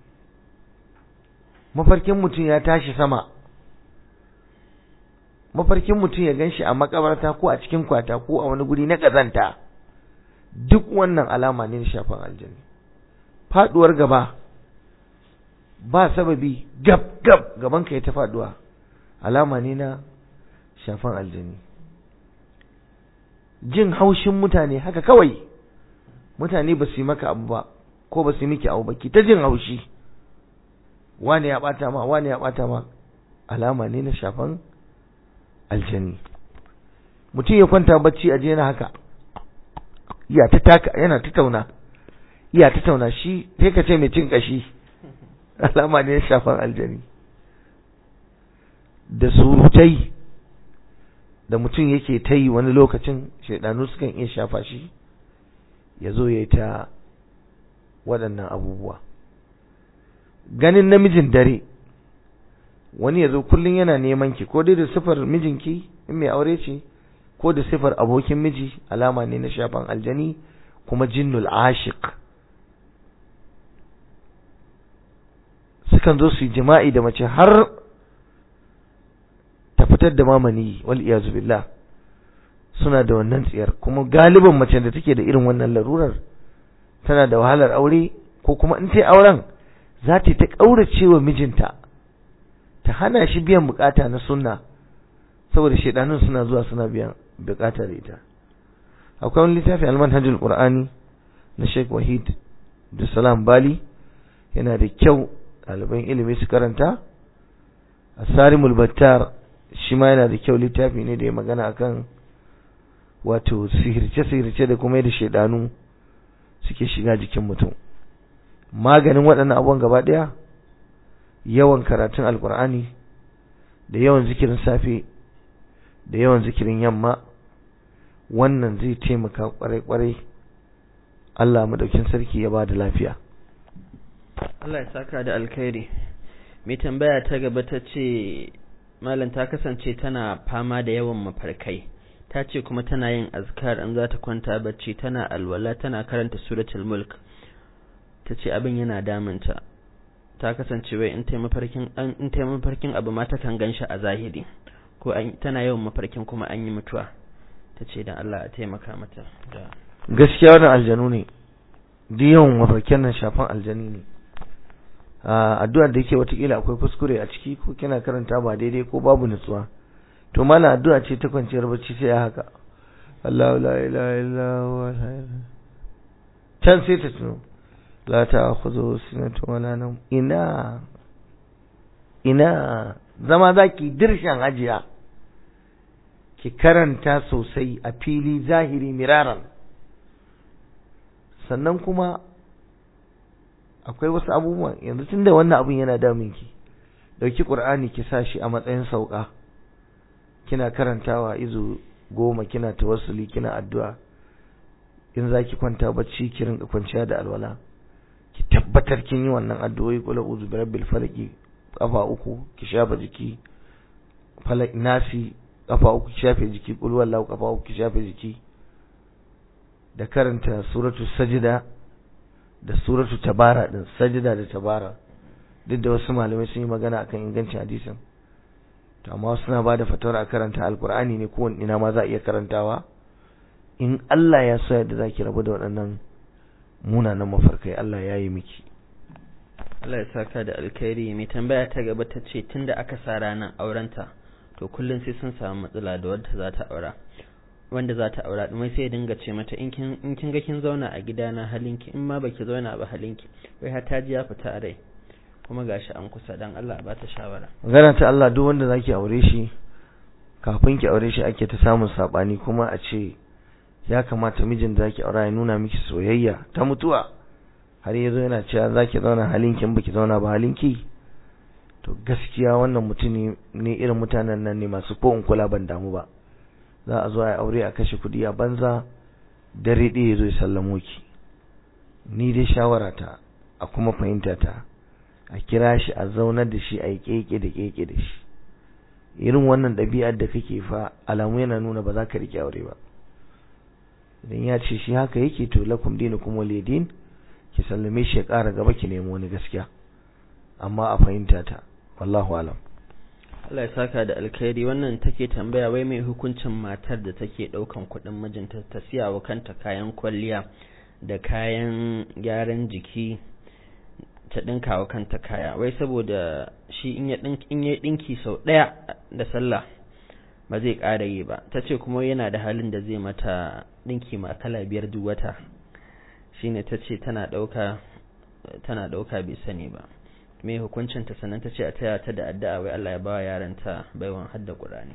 mafarkin mutum ya tashi sama mafarkin mutum ya ganshi a makabarta ko a cikin kwata ko a wani guri na kazanta duk wannan alama ne na shafan aljani faduwar gaba ba sababi gab gab gaban ka ya ta faduwa alama ne na shafan aljani jin haushin mutane haka kawai mutane ba su yi maka abu ba ko ba su yi miki abu ba ki ta jin haushi wani ya bata ma wani ya bata ma alama ne na shafan aljani mutum ya kwanta bacci a yana haka iya ta taka yana ta tauna iya ta tauna shi sai ka ce mai cin kashi alama ne na shafan aljani da surutai da mutum yake ta yi wani lokacin shaidanu sukan iya shafa shi ya zo ya yi ta waɗannan abubuwa ganin namijin dare wani ya zo kullum yana neman ki ko dai da sifar mijinki in mai aure ce ko da sifar abokin miji alama ne na shafan aljani kuma jinnul ashiq sukan zo su yi jima'i da mace har ta fitar da mamani wal iyazu billah suna da wannan tsiyar kuma galiban mace da take da irin wannan larurar tana da wahalar aure ko kuma in ta yi auren za ta ta ƙaurace wa mijinta ta hana shi biyan bukata na sunna saboda shaidanun suna zuwa suna biyan bukata da ita akwai wani littafi almanhajul qur'ani na Sheikh Wahid Salam Bali yana da kyau ɗaliban ilimi su karanta asarimul battar shi ma yana da kyau littafi ne da ya magana akan wato sihirce-sihirce da kuma yadda shaidanu suke shiga jikin mutum maganin waɗannan abubuwan gaba ɗaya yawan karatun alkur'ani da yawan zikirin safe da yawan zikirin yamma wannan zai taimaka kwarai-kwarai Allah madaukin sarki ya ba da lafiya
Allah ya saka da alkhairi mai tambaya ta gaba ta ce malam ta kasance tana fama da yawan mafarkai ta ce kuma tana yin azkar in za ta kwanta bacci tana alwala tana karanta suratul mulk ta ce abin yana damunta ta kasance wai in ta mafarkin in ta mafarkin abu ma ta kan ganshi a zahiri ko tana yawan mafarkin kuma an yi mutuwa ta ce dan Allah a taimaka mata da
gaskiya wannan aljanu ne duk yawan mafarkin nan shafan aljani ne addu'ar da yake watakila akwai kuskure a ciki ko kina karanta ba daidai ko babu nutsuwa to mala addu'a ce ta kwanciyar bacci sai haka Allahu la ilaha illa huwa can sai ta tuno la ta'khudhu sinatun wala nawm ina ina zama zaki dirshan ajiya ki karanta sosai a fili zahiri miraran sannan kuma akwai wasu abubuwan yanzu tunda wannan abun yana damun ki dauki qur'ani ki sa shi a matsayin sauka kina karantawa izu goma kina tawassuli kina addu'a in zaki kwanta bacci ki rinka kwanciya da alwala ki tabbatar kin yi wannan addu'o'i qul a'udhu birabbil falaq kafa uku ki shafa jiki falak nasi kafa uku ki shafe jiki qul wallahu kafa uku ki shafe jiki da karanta suratul sajda da suratu tabara din sajda da tabara duk da wasu malamai sun yi magana akan ingancin hadisin to amma suna ba da fatawar a karanta alkur'ani ne kowane ina ma za a iya karantawa in Allah ya so yadda zaki rabu da waɗannan munanan mafarkai Allah ya yi miki
Allah ya saka da alkhairi mai tambaya ta gaba ta ce tunda aka sa ranar aurenta to kullum sai sun samu matsala da wadda za ta aura wanda za ta aura mai sai dinga ce mata in kin in kin ga kin zauna a gidana halinki in ma baki zauna ba halinki wai har ta ji ya fita a rai kuma gashi an kusa dan Allah ba ta shawara
magana ta Allah duk wanda zaki aure shi kafin ki aure shi ake ta samun sabani kuma a ce ya kamata mijin da zaki aura ya nuna miki soyayya ta mutuwa har yazo yana cewa zaki zauna halinki in baki zauna ba halinki to gaskiya wannan mutune ne irin mutanen nan ne masu ko in kula ban damu ba za a zo a aure a kashe kudi a banza dare ɗaya ya zo ya sallamo ki ni dai shawara ta a kuma fahimta ta a kira shi a zaunar da shi a yi keke da keke da shi irin wannan ɗabi'ar da kake fa alamu yana nuna ba za ka riƙe aure ba idan ya ce shi haka yake to lakum dinukum waliyadin ki sallame shi ya ƙara gaba ki nemi wani gaskiya amma a fahimta ta wallahu alam
Allah ya saka da alkhairi wannan take tambaya wai mai hukuncin matar da take daukan kuɗin mijinta ta siya wa kanta kayan kwalliya da kayan gyaran jiki ta dinka wa kanta kaya wai saboda shi in ya dinki in ya dinki sau daya da sallah ba zai ƙara yi ba tace kuma yana da halin da zai mata dinki ma kala biyar duk wata shine tace tana dauka tana dauka bai sani ba me hukuncin ta sannan ta ce a taya ta da addu'a wai Allah ya ba yaran ta baiwan hadda Qur'ani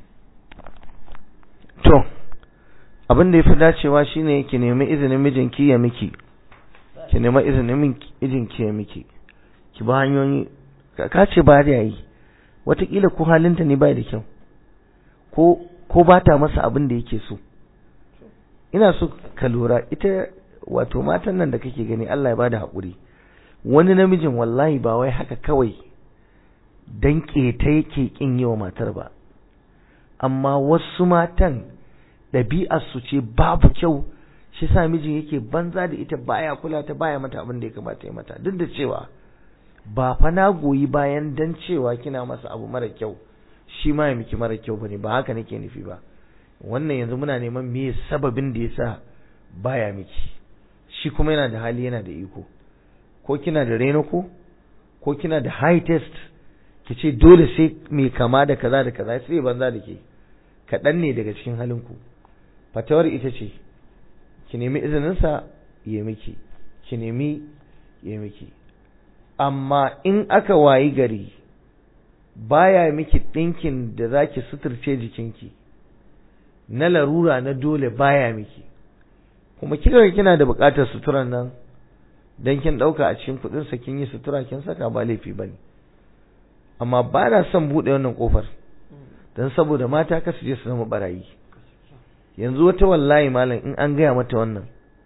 to abin da yafi dacewa shine ki nemi izinin mijinki ya miki ki nemi izinin mijinki ya miki ki ba hanyoyi ka ce ba da yayi watakila ko halinta ne bai da kyau ko ko ba ta masa abin da yake so ina so ka lura ita wato matan nan da kake gani Allah ya bada haƙuri wani namijin wallahi ba wai haka kawai dan keta yake kin yi wa matar ba amma wasu matan ɗabi'ar su ce babu kyau shi sa mijin yake banza da ita baya kula ta baya mata abin da ya kamata ya mata duk da cewa ba fa na goyi bayan dan cewa kina masa abu mara kyau shi ma ya miki mara kyau bane ba haka nake nufi ba wannan yanzu muna neman me sababin da yasa baya miki shi kuma yana da hali yana da iko ko kina da reno ko ko kina da high test ki ce dole sai mai kama da kaza da kaza sai banza da ke kaɗan ne daga cikin halinku fatawar ita ce ki nemi izininsa ya miki ki nemi ya miki amma in aka wayi gari baya miki ɗinkin da za ki suturce jikinki na larura na dole baya miki kuma kika kina da buƙatar suturan nan dan kin ɗauka a cikin kuɗinsa kin yi sutura kin saka ba laifi ba ne amma ba na son buɗe wannan ƙofar don saboda mata kasu je su zama barayi yanzu wata wallahi malam in an gaya mata wannan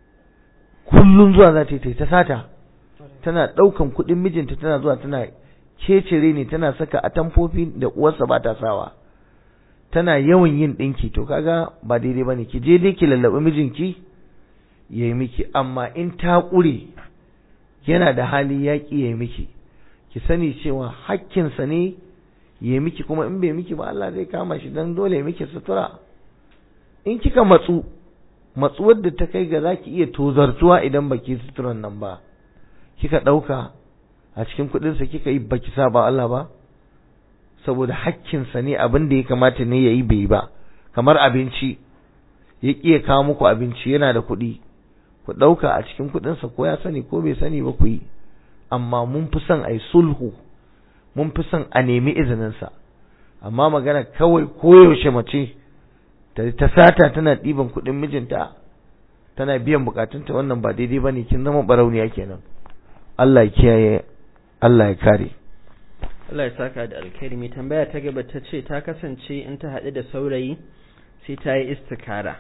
kullum zuwa za ta yi ta sata tana ɗaukan kuɗin mijinta tana zuwa tana kecere ne tana saka atamfofi da uwarsa ba ta sawa tana yawan yin ɗinki to kaga ba daidai ba ne ki je dai ki lallaɓi mijinki ya yi miki amma in ta ƙure yana da hali ya ƙi ya yi miki ki sani cewa hakkinsa ne ya yi miki kuma in bai miki ba Allah zai kama shi don dole ya miki sutura in kika matsu matsuwar da ta kai ga za ki iya tozartuwa idan baki suturan nan ba kika ɗauka a cikin kuɗinsa kika yi baki sa ba Allah ba saboda hakkinsa ne abin da ya kamata ne ya yi bai ba kamar abinci ya ƙi ya kawo muku abinci yana da kuɗi ku ɗauka a cikin kuɗinsa ko ya sani ko bai sani ba ku yi amma mun fi son a yi sulhu mun fi son a nemi izininsa amma magana kawai koyaushe mace ta sata tana ɗiban kuɗin mijinta tana biyan bukatunta wannan ba daidai ba ne kin zama barauniya kenan Allah ya kiyaye Allah ya kare
Allah ya saka da alkhairi mai tambaya ta gaba ta ce ta kasance in ta haɗu da saurayi sai ta yi istikara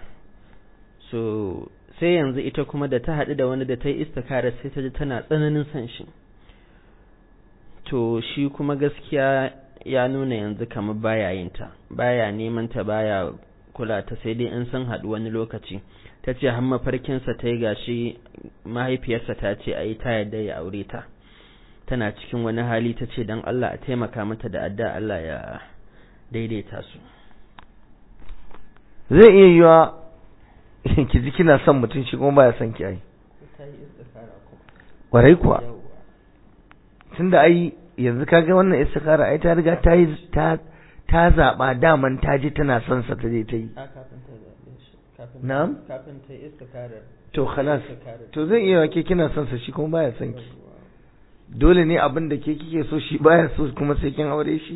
so sai yanzu ita kuma da ta haɗu da wani da ta yi istikara sai ta ji tana tsananin son shi to shi kuma gaskiya ya nuna yanzu kamar baya yin ta baya neman ta baya kula ta sai dai in sun haɗu wani lokaci ta ce har mafarkinsa ta yi gashi mahaifiyarsa ta ce a yi ta yadda ya aure ta tana cikin wani hali ta ce don Allah a taimaka mata da adda Allah ya daidaita su
zai iya yiwa ki ji kina son mutum shi kuma baya son ki ai kwarai kuwa tunda ai yanzu kaga wannan istikara ai ta riga ta yi ta ta zaba daman ta ji tana son sa ta je ta yi na'am
kafin ta istikara
to khalas to zai iya ke kina son sa shi kuma baya son ki dole ne abin da ke kike so shi baya so kuma sai kin aure shi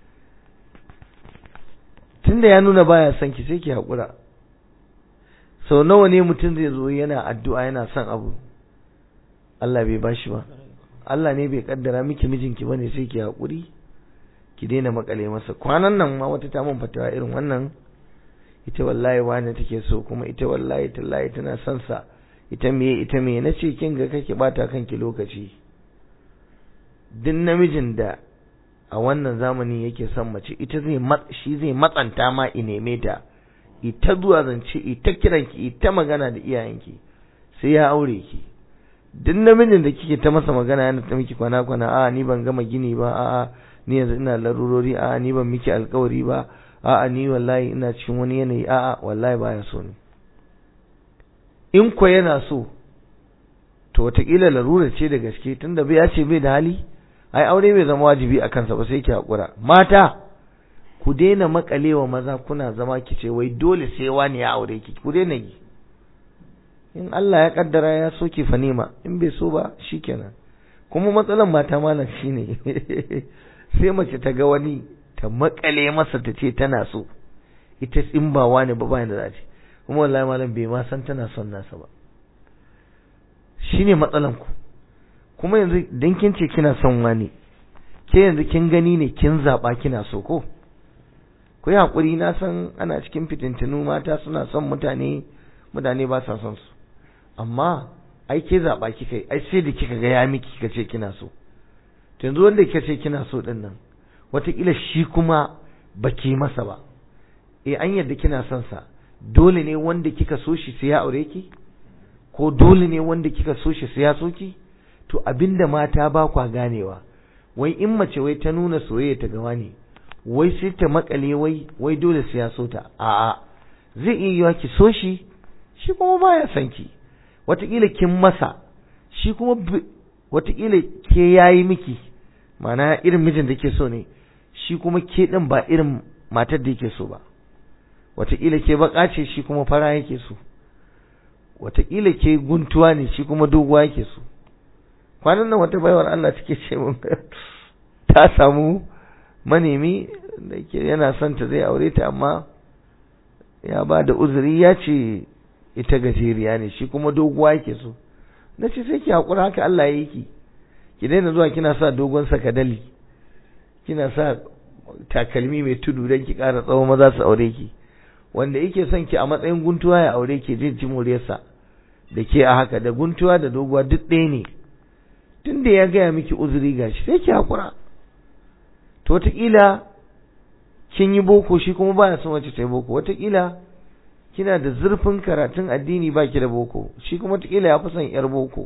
tunda ya nuna baya son ki sai ki hakura sau nawa ne mutum zai zo yana addu'a yana son abu Allah bai bashi ba Allah ne bai kaddara miki mijinki bane sai ki hakuri ki daina makale masa kwanan nan ma wata ta mun fatawa irin wannan ita wallahi wani take so kuma ita wallahi tallahi tana son sa ita me ita me nace kin ga kake bata kanki lokaci duk namijin da a wannan zamani yake son mace ita zai shi zai matsanta ma i neme ta ita zuwa zance ita kiranki ita magana da iyayenki sai ya aure ki duk namijin da kike ta masa magana yana ta miki kwana kwana a ni ban gama gini ba a ni yanzu ina larurori a ni ban miki alkawari ba a ni wallahi ina cikin wani yanayi a wallahi baya so ni in ko yana so to wataƙila larura ce da gaske tunda bai ya ce bai da hali ai aure bai zama wajibi a kansa ba sai ki hakura mata ku daina makalewa maza kuna zama ki ce wai dole sai wani ya aure ki ku daina yi in Allah ya kaddara ya so ki fa nema in bai so ba shikenan kuma matsalan mata malam shine sai mace ta ga wani ta makale masa ta ce tana so ita in ba wani ba bayan da za ce kuma wallahi malam bai ma san tana son nasa ba shine matsalan ku kuma yanzu dan kin ce kina son wani ke yanzu kin gani ne kin zaba kina so ko ku yi hakuri na san ana cikin fitintinu mata suna son mutane mutane ba sa son su amma ai ke zaba kika yi ai sai da kika ga ya miki kika ce kina so to yanzu wanda kika ce kina so din nan wataƙila shi kuma baki masa ba eh an yadda kina son sa dole ne wanda kika so shi sai ya aure ki ko dole ne wanda kika so shi sai ya so ki to abinda mata ba kwa ganewa wai in mace wai ta nuna soyayya ta gawa ne wai sai ta makale wai wai dole sai ya so ta a'a zai iya yiwa ki so shi shi kuma baya son ki wataƙila kin masa shi kuma wataƙila ke yayi miki ma'ana irin mijin da ke so ne shi kuma ke ɗin ba irin matar da yake so ba wataƙila ke baƙa ce shi kuma fara yake so wataƙila ke guntuwa ne shi kuma doguwa yake so kwanan nan wata baiwar Allah take ce mun ta samu manemi da ke yana son ta zai aure ta amma ya ba da uzuri ya ce ita gajeriya ne shi kuma doguwa yake so na ce sai ki haƙura haka Allah ya yi ki ki daina zuwa kina sa dogon sakadali kina sa takalmi mai tudu don ki ƙara tsawon maza su aure ki wanda yake son ki a matsayin guntuwa ya aure ki zai ji muryarsa da ke a haka da guntuwa da doguwa duk ɗaya ne tun da ya gaya miki uzuri gashi sai ki haƙura to wataƙila kin yi boko shi kuma baya son wacce ta yi boko wataƙila kina da zurfin karatun addini ba ki da boko shi kuma wataƙila ya fi son yar boko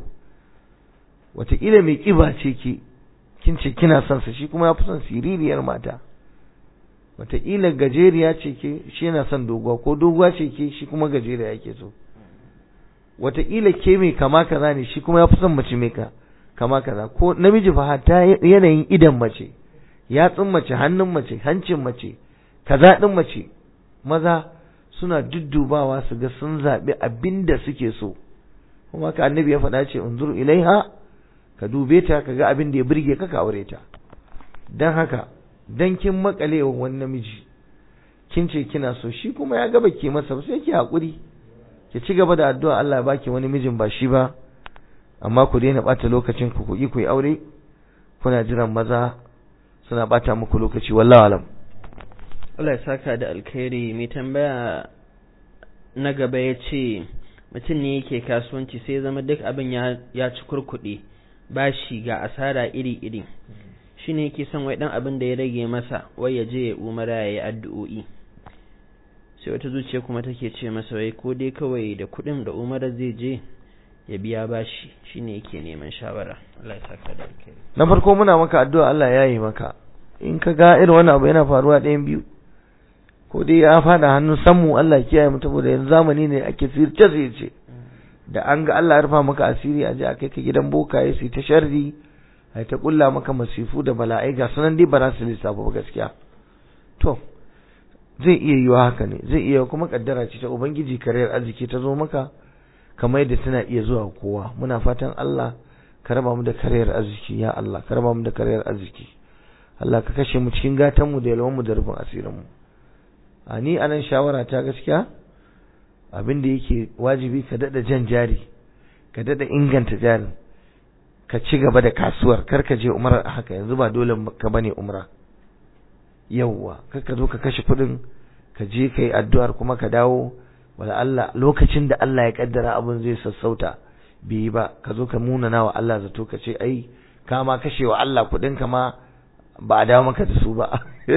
wataƙila mai ƙiba ce ki kin ce kina son sa shi kuma ya fi son siririyar mata wataƙila gajeriya ce ke shi yana son doguwa ko doguwa ce ke shi kuma gajeriya yake so wataƙila ke mai kama kaza ne shi kuma ya fi son mace mai kama kaza ko namiji fa hatta yanayin idan mace yatsun mace hannun mace hancin mace kaza ɗin mace maza suna duddubawa su ga sun zaɓi abin da suke so kuma ka annabi ya faɗa ce unzur ilaiha ka dube ta ka ga abin da ya burge ka ka aure ta don haka dan kin makale wa wani namiji kin ce kina so shi kuma ya gaba ke masa sai ki haƙuri ki ci gaba da addu'a Allah ya baki wani mijin ba shi ba amma ku daina ɓata lokacin ku ku yi ku yi aure kuna jiran maza suna ɓata muku lokaci wallahi alam
Allah ya saka da alkhairi mai tambaya na gaba ya ce mutum ne yake kasuwanci sai zama duk abin ya ci kurkuɗe bashi ga asara iri-iri shi ne yake son wai ɗan abin da ya rage masa wai ya je ya umara ya yi addu'o'i sai wata zuciya kuma take ce masa wai ko dai kawai da kuɗin da umara zai je ya biya bashi shi ne yake neman shawara Allah ya saka da alkhairi
na farko muna maka addu'a Allah ya yi maka in ka ga irin wannan abu yana faruwa ɗayan biyu ko dai ya fada hannun sammu Allah kiyaye mu saboda yanzu zamani ne ake sirce sirce da an ga Allah ya rufa maka asiri a je a kai ka gidan bokaye su ta sharri ai ta kulla maka masifu da bala'ai ga sunan dai ba za su lissafa ba gaskiya to zai iya yiwa haka ne zai iya kuma kaddara ce ta ubangiji kariyar arziki ta zo maka kamar yadda tana iya zuwa kowa muna fatan Allah ka raba mu da kariyar arziki ya Allah ka raba mu da kariyar arziki Allah ka kashe mu cikin gatan mu da yalwan mu da rufin asirin mu a ni anan shawara ta gaskiya abin da yake wajibi ka dada jan jari ka dada inganta jarin ka ci gaba da kasuwar kar ka je umrar haka yanzu ba dole ka bane umra yawwa kar ka zo ka kashe kuɗin ka je ka yi addu'ar kuma ka dawo wala Allah lokacin da Allah ya kaddara abin zai sassauta bai ba ka zo ka munana wa Allah zato ka ce ai ka ma kashe wa Allah kuɗin ka ma ba a dawo maka da su ba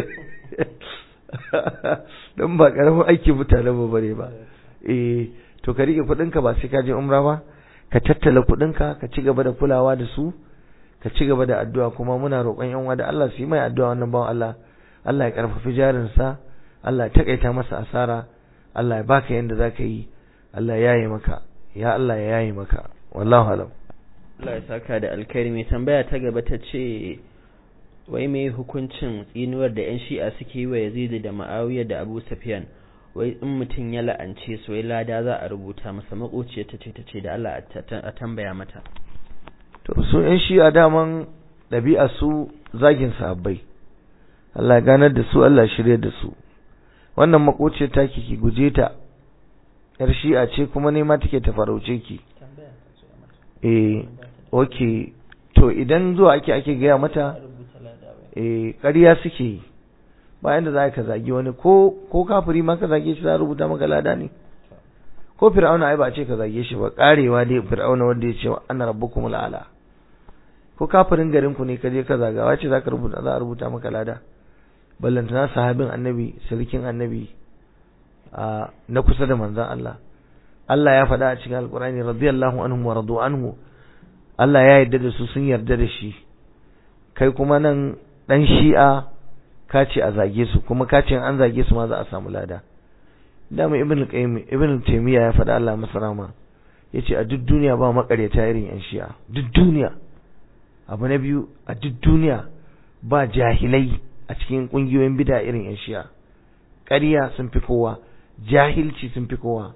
don ba karamin aiki mutane ba bare ba eh to ka rike kuɗin ka ba sai ka je umra ba ka tattala kuɗin ka ka ci gaba da kulawa da su ka ci gaba da addu'a kuma muna roƙon yan da Allah su yi mai addu'a wannan bawan Allah Allah ya karfafi jarinsa Allah ya takaita masa asara Allah ya baka yanda zaka yi Allah ya yaye maka ya Allah ya yaye maka wallahu alam
Allah ya saka da alkhairi mai tambaya ta gaba ta ce wai me hukuncin tsinuwar da yan shi'a suke yi wa Yazid da Muawiya da Abu Sufyan wai in mutum ya la'ance su wai lada za a rubuta masa makociyar ta ce ta ce da Allah a tambaya mata
to su yan shi'a daman ɗabi'a su zagin sahabbai Allah ya ganar da su Allah shirye da su wannan makociyar taki ki guje ta yar shi'a ce kuma nema take ta farauce ki eh okay to idan zuwa ake ake gaya mata eh ƙarya suke yi bayan da za ka zagi wani ko ko kafiri ma ka zage shi za a rubuta maka lada ne ko fir'auna ai ba a ce ka zage shi ba karewa dai fir'auna wanda ya ce ana rabbukumul ala ko kafirin garin ku ne ka je ka zagawa ce za ka rubuta za a rubuta maka lada ballantana sahabin annabi sarkin annabi a na kusa da manzon Allah Allah ya faɗa a cikin alkurani radiyallahu anhum wa radu anhu Allah ya yarda da su sun yarda da shi kai kuma nan dan shi'a ka ce a zage su kuma ka ce an zage su ma za a samu lada dama ibn qayyim ibn taymiya ya faɗa Allah masa rahama yace a duk duniya ba makaryata irin yan shi'a duk duniya abu na biyu a duk duniya ba jahilai a cikin kungiyoyin bid'a irin yan shi'a ƙarya sun fi kowa jahilci sun fi kowa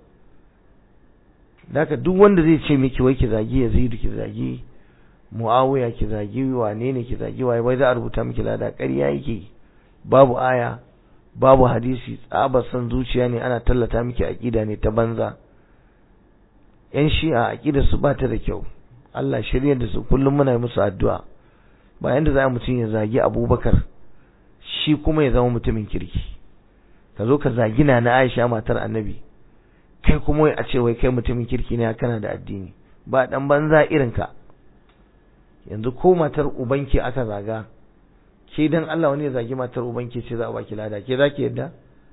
Daka duk wanda zai ce miki wai ki zagi Yazidu ki zagi Muawiya ki zagi wane ne ki zagi waye wai za a rubuta miki lada ƙarya yake babu aya babu hadisi tsabar san zuciya ne ana tallata miki aqida ne ta banza yan shi'a aqidar su ba ta da kyau Allah shirye da su kullum muna musu addu'a ba yanda za mutum ya zagi Abubakar shi kuma ya zama mutumin kirki ka zo ka zagi na Aisha matar Annabi kai kuma a ce wai kai mutumin kirki ne kana da addini ba dan banza irin ka yanzu ko matar ubanki aka zaga ke dan Allah wani ya zagi matar ubanki ce za a baki lada ke zaki yadda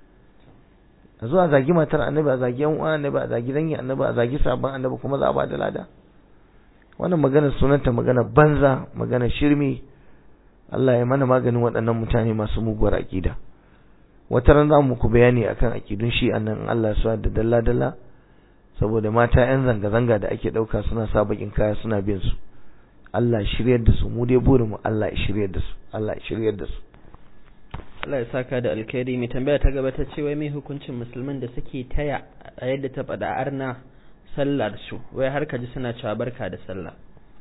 a zo a zagi matar annabi a zagi yan uwan annabi a zagi dangin annabi a zagi sabon annabi kuma za a ba da lada wannan magana sunanta magana banza magana shirmi Allah ya mana maganin waɗannan mutane masu muguwar aƙida wata ran za mu ku bayani akan aƙidun shi annan Allah su da dalla dalla saboda mata yan zanga zanga da ake ɗauka suna sa bakin kaya suna bin su Allah shiryar da su mu dai burin mu Allah ya shiryar da su Allah ya shiryar da su
Allah ya saka da alkhairi mai tambaya ta gaba ta ce wai mai hukuncin musulman da suke taya a yadda ta faɗa arna sallar su wai har ka ji suna cewa barka da sallah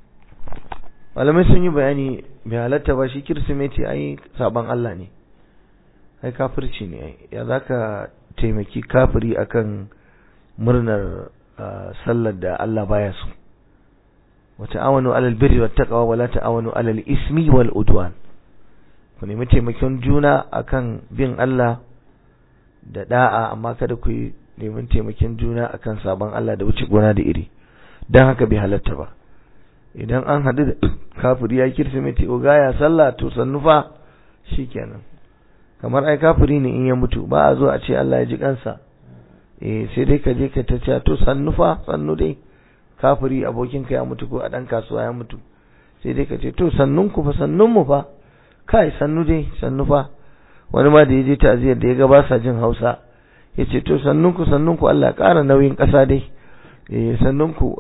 malamai sun yi bayani bai halatta ba shi kirsimeti ai saban Allah ne ai kafirci ne ai ya zaka taimaki kafiri akan murnar sallar da Allah baya so wa ta'awanu alal birri wat taqwa wa la ta'awanu alal ismi wal udwan ku nemi taimakon juna akan bin Allah da da'a amma kada ku yi neman taimakon juna akan sabon Allah da wuce gona da iri dan haka bai halatta ba idan an haɗu da kafiri ya kirsimeti oga ya sallah to sannu fa shikenan kamar ai kafiri ne in ya mutu ba a zo a ce Allah ya ji kansa eh sai dai ka je ka ta ce to sannu fa sannu dai kafiri abokinka ya mutu ko a dan kasuwa ya mutu sai dai ka ce to sannun ku fa sannun mu fa kai sannu dai sannu fa wani ma da ya je ta'aziyar da ya ga ba sa jin Hausa ya ce to sannun ku sannun ku Allah ƙara nauyin ƙasa dai eh sannun ku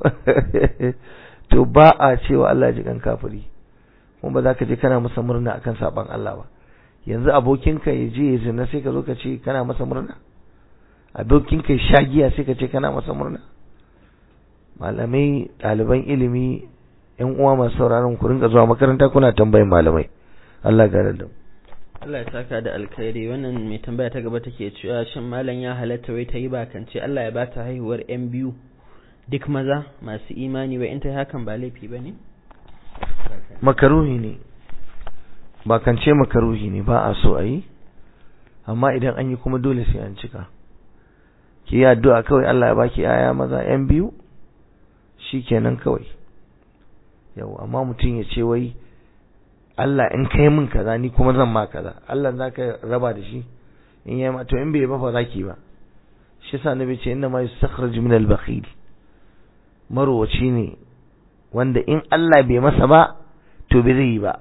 to ba a cewa Allah ji kan kafiri kuma ba za ka je kana masa murna akan saban Allah ba yanzu abokinka ya je ya zina sai ka zo ka ce kana masa murna abokinka ya sha giya sai ka ce kana masa murna malamai ɗaliban ilimi yan uwa masu sauraron ku rinka zuwa makaranta kuna tambayin malamai Allah ga da
Allah ya saka da alkhairi wannan mai tambaya ta gaba take cewa shin malam ya halatta wai ta yi bakance Allah ya bata haihuwar yan biyu duk maza masu imani wai in ta hakan ba laifi ba ne
makaruhi ne bakance makaruhi ne ba a so a yi amma idan an yi kuma dole sai an cika ki yi addu'a kawai Allah ya baki yaya maza yan biyu shikenan kawai yau amma mutum ya ce wai Allah in kai min kaza ni kuma zan ma kaza Allah za ka raba da shi in yi ma to in bai ba fa zaki ba shi yasa nabi ce inna ma yustakhraj min al-bakhil marowaci ne wanda in Allah bai masa ba to bai zai yi ba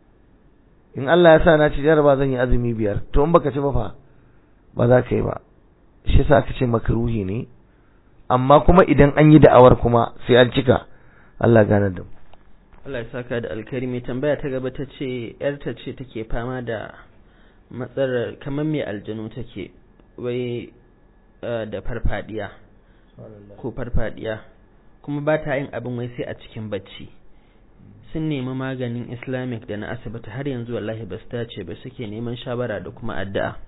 in Allah ya sa na ci jaraba zan yi azumi biyar to in baka ci ba fa ba za ka yi ba shi yasa aka ce makruhi ne amma kuma idan an yi da'awar kuma sai an cika Allah gane da mu
Allah ya saka da alkari mai tambaya ta gaba ta ce yarta ce take fama da matsalar kamar mai aljanu take wai da farfadiya ko farfadiya kuma ba ta yin abin wai sai a cikin bacci sun nemi maganin islamic da na asibiti har yanzu wallahi ba su dace ba suke neman shawara da kuma addu'a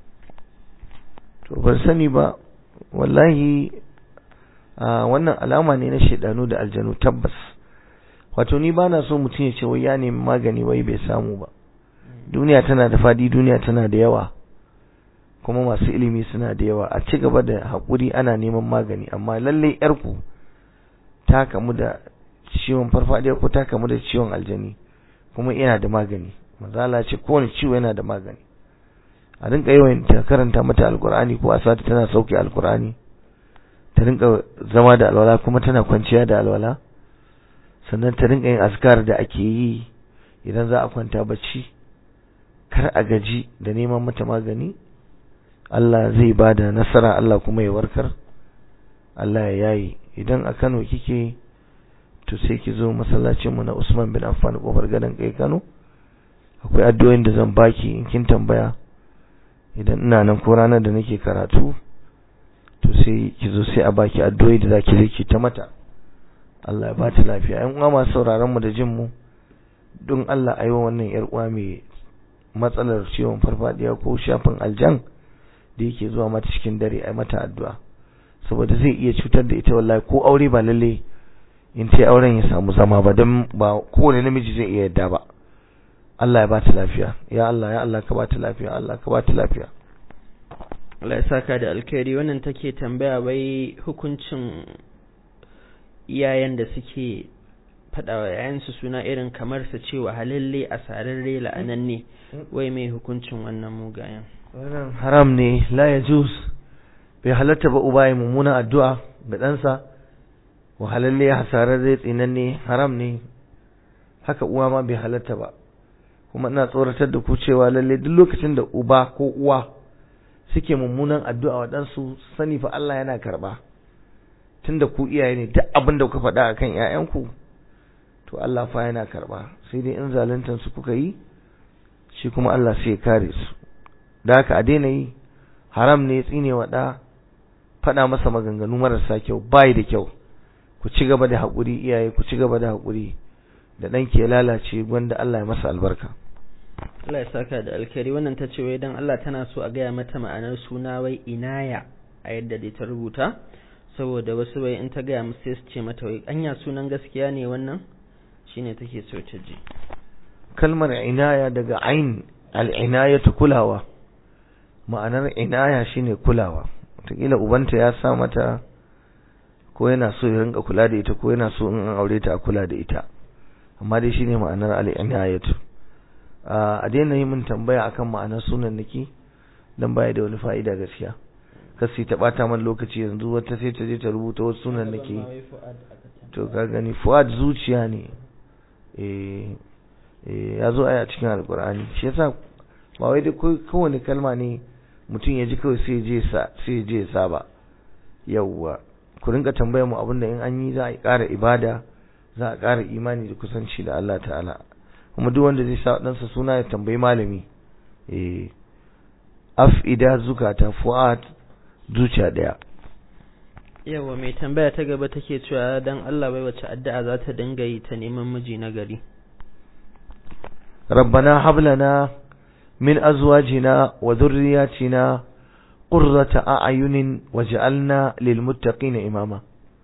to ban sani ba wallahi wannan alama ne na shaidanu da aljanu tabbas wato ni ba na so mutum ya ce wai ya nemi magani wai bai samu ba duniya tana da fadi duniya tana da yawa kuma masu ilimi suna da yawa a ci gaba da haƙuri ana neman magani amma lallai yarku ta kamu da ciwon farfadiya ko ta kamu da ciwon aljani kuma yana da magani mazala ce kowane ciwo yana da magani a rinka yawan ta karanta mata alkur'ani ko a sati tana sauke alkur'ani ta rinka zama da alwala kuma tana kwanciya da alwala sannan ta rinka yin askar da ake yi idan za a kwanta bacci kar a gaji da neman mata magani Allah zai ba da nasara Allah kuma ya warkar Allah ya yayi idan a Kano kike to sai ki zo masallacin mu na Usman bin Affan kofar gadon kai Kano akwai addu'o'in da zan baki in kin tambaya idan ina nan ko ranar da nake karatu to sai ki zo sai a baki addu'o'i da zaki zaki ta mata Allah ya ba ta lafiya ƴan uwa masu sauraron mu da jin mu don Allah ayi wa wannan yar uwa mai matsalar ciwon farfadiya ko shafin aljan da yake zuwa mata cikin dare ai mata addu'a saboda zai iya cutar da ita wallahi ko aure ba lalle in ta auren ya samu zama ba dan ba kowane namiji zai iya yadda ba Allah ya ba ta lafiya ya Allah ya Allah ka ba ta lafiya Allah ka ba ta lafiya
Allah ya saka da alkhairi wannan take tambaya wai hukuncin iyayen da suke faɗa wa yayansu suna irin kamar su ce wa halalle a sararre la'ananne wai mai hukuncin wannan mugayen
wannan haram ne la yajuz bai halatta ba uba ya mummuna addu'a ga ɗansa wa halalle hasararre tsinanne haram ne haka uwa ma bai halatta ba kuma ina tsoratar da ku cewa lalle duk lokacin da uba ko uwa suke mummunan addu'a wa ɗansu sani fa Allah yana karɓa tunda ku iyaye ne duk abin da kuka faɗa akan ƴaƴanku to Allah fa yana karɓa sai dai in zaluntan su kuka yi shi kuma Allah sai ya kare su da haka a daina yi haram ne tsine wa ɗa faɗa masa maganganu marasa kyau bai da kyau ku ci gaba da haƙuri iyaye ku ci gaba da haƙuri da ɗanki ya lalace gwanda Allah ya masa albarka
Allah ya saka da alkhairi wannan ta ce wai dan Allah tana so a gaya mata ma'anar suna wai inaya a yadda dai ta rubuta saboda wasu wai in ta gaya musu sai su ce mata wai anya sunan gaskiya ne wannan shine take so ta ji
kalmar inaya daga ain al'inayatu kulawa ma'anar inaya shine kulawa wataƙila ubanta ya sa mata ko yana so ya rinka kula da ita ko yana so in an aure ta a kula da ita amma dai shine ma'anar al'inayatu a daina yi min tambaya akan ma'anar sunan naki dan baya da wani fa'ida gaskiya kasi ta bata man lokaci yanzu wata sai ta je ta rubuta wasu sunan nake to ka gani fuad zuciya ne eh eh ya zo aya cikin alqur'ani shi yasa ba wai da kowane kalma ne mutum ya ji kawai sai je sa sai je sa ba yawwa ku rinka tambayar mu abinda in an yi za a ƙara ibada za a ƙara imani da kusanci da Allah ta'ala kuma duk wanda zai sa ɗansa suna ya tambayi malami eh af'ida zukata fu'ad zuciya daya
yawa mai tambaya ta gaba take cewa dan Allah bai wace addu'a za ta dinga yi ta neman miji na gari
rabbana hab lana min azwajina wa dhurriyyatina qurrata a'yunin waj'alna lil muttaqina imama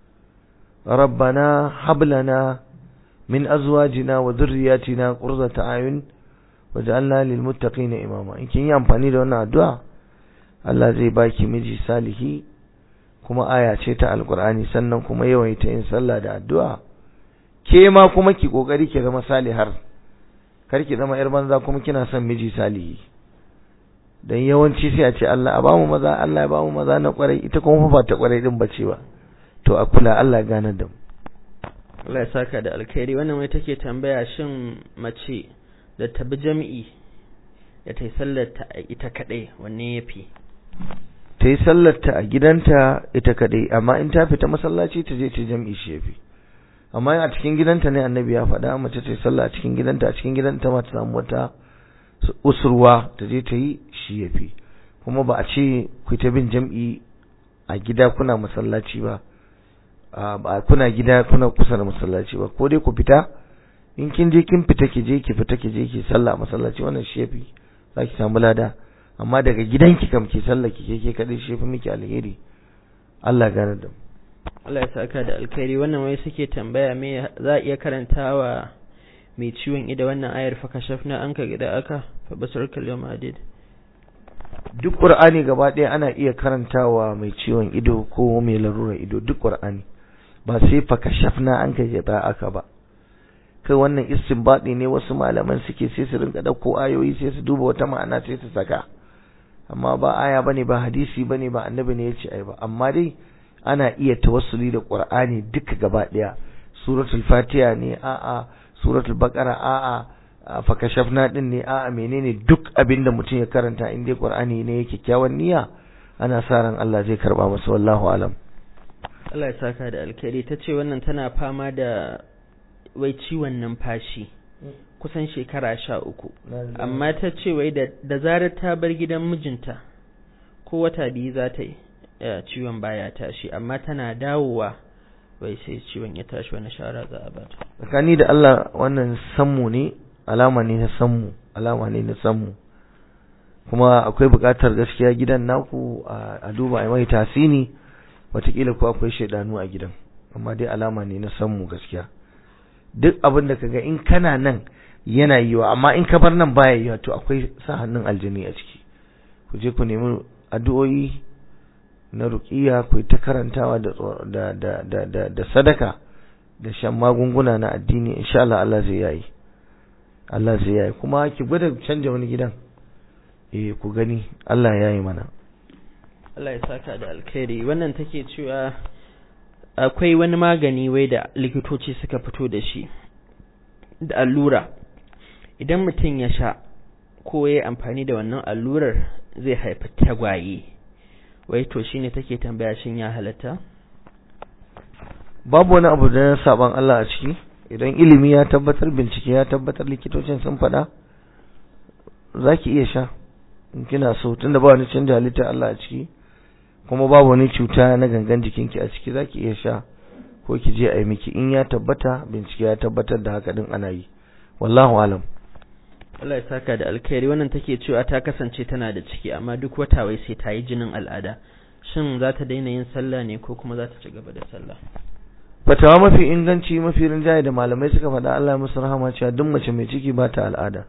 rabbana hab lana min azwajina wa dhurriyyatina qurrata a'yun waj'alna lil muttaqina imama in kin yi amfani da wannan addu'a Allah zai baki miji salihi kuma aya ce ta alkur'ani sannan kuma yawaita yin sallah da addu'a ke ma kuma ki kokari ki zama salihar kar ki zama yar banza kuma kina son miji salihi dan yawanci sai a ce Allah a bamu maza Allah ya bamu maza na kwarai ita kuma ba ta kwarai din bace ba to a kula Allah ya gane da mu
Allah ya saka da alkhairi wannan wai take tambaya shin mace da tabi jami'i da ta yi sallar ta ita kadai wanne yafi
ta yi sallarta a gidanta ita kadai amma in ta fita masallaci ta je ta jam'i shi yafi amma a cikin gidanta ne annabi ya faɗa mace ta yi sallah a cikin gidanta a cikin gidanta ma ta samu wata usurwa ta je ta yi shi yafi kuma ba a ce ku ta bin jam'i a gida kuna masallaci ba ba kuna gida kuna kusa da masallaci ba ko dai ku fita in kin je kin fita ki je ki fita ki je ki sallah a masallaci wannan shi yafi za ki samu lada amma daga gidanki kam ki sallah ki ke ke kadai shi yafi miki alheri Allah gane da
Allah ya saka da alkhairi wannan wai suke tambaya me za a iya karantawa mai ciwon ido wannan ayar fa kashafna anka gida aka fa basarkal yawma adid
duk qur'ani gaba ɗaya ana iya karantawa mai ciwon ido ko mai larurar ido duk qur'ani ba sai fa kashafna anka gida aka ba kai wannan istinbadi ne wasu malaman suke sai su rinka dauko ayoyi sai su duba wata ma'ana sai su saka amma ba aya bane ba hadisi bane ba annabi ne yace ai ba amma dai ana iya tawassuli da qur'ani duka gaba daya suratul fatiha ne a'a suratul baqara a'a a fakashafna din ne a'a menene duk abin da mutum ya karanta in dai qur'ani ne yake kyakkyawan niyya ana sa ran Allah zai karba masa wallahu alam
Allah ya saka da alkhairi ta ce wannan tana fama da wai ciwon numfashi kusan shekara sha uku amma ta ce wai da zarar ta bar gidan mijinta ko wata biyu za ta yi ciwon baya tashi amma tana dawowa wai sai ciwon ya tashi wani shara za a bata
tsakani da Allah wannan sammu ne alama ne na sammu alama ne na sammu kuma akwai buƙatar gaskiya gidan naku a duba a mai tasini watakila ko akwai shaidanu a gidan amma dai alama ne na sammu gaskiya duk abin da kaga in kana nan yana yiwa amma in ka bar nan baya yiwa to akwai sa hannun aljini a ciki ku je ku nemi addu'o'i na ruqiya ku ta karantawa da da da da da, da sadaka da shan magunguna na addini insha Allah Allah zai yayi Allah zai yayi kuma ki gwada canja wani gidan eh ku gani Allah ya yi mana
Allah ya saka da alkhairi wannan take cewa akwai wani magani wai da likitoci suka fito da shi da allura idan mutum ya sha ko ya amfani da wannan allurar zai haifi tagwaye wai to shine take tambaya shin ya halatta
babu wani abu da saban Allah a ciki idan ilimi ya tabbatar bincike ya tabbatar likitocin sun faɗa zaki iya sha in kina so tunda ba wani canja halitta Allah a ciki kuma babu wani cuta na gangan jikinki a ciki zaki iya sha ko ki je a yi miki in ya tabbata bincike ya tabbatar da haka din ana yi wallahu alam
Allah ya saka da alkhairi wannan take cewa ta kasance tana da ciki amma duk wata wai sai ta yi jinin al'ada shin za ta daina yin sallah ne ko kuma za ta ci gaba da sallah
fatawa mafi inganci mafi rinjaye da malamai suka faɗa Allah musu rahama cewa duk mace mai ciki ba ta al'ada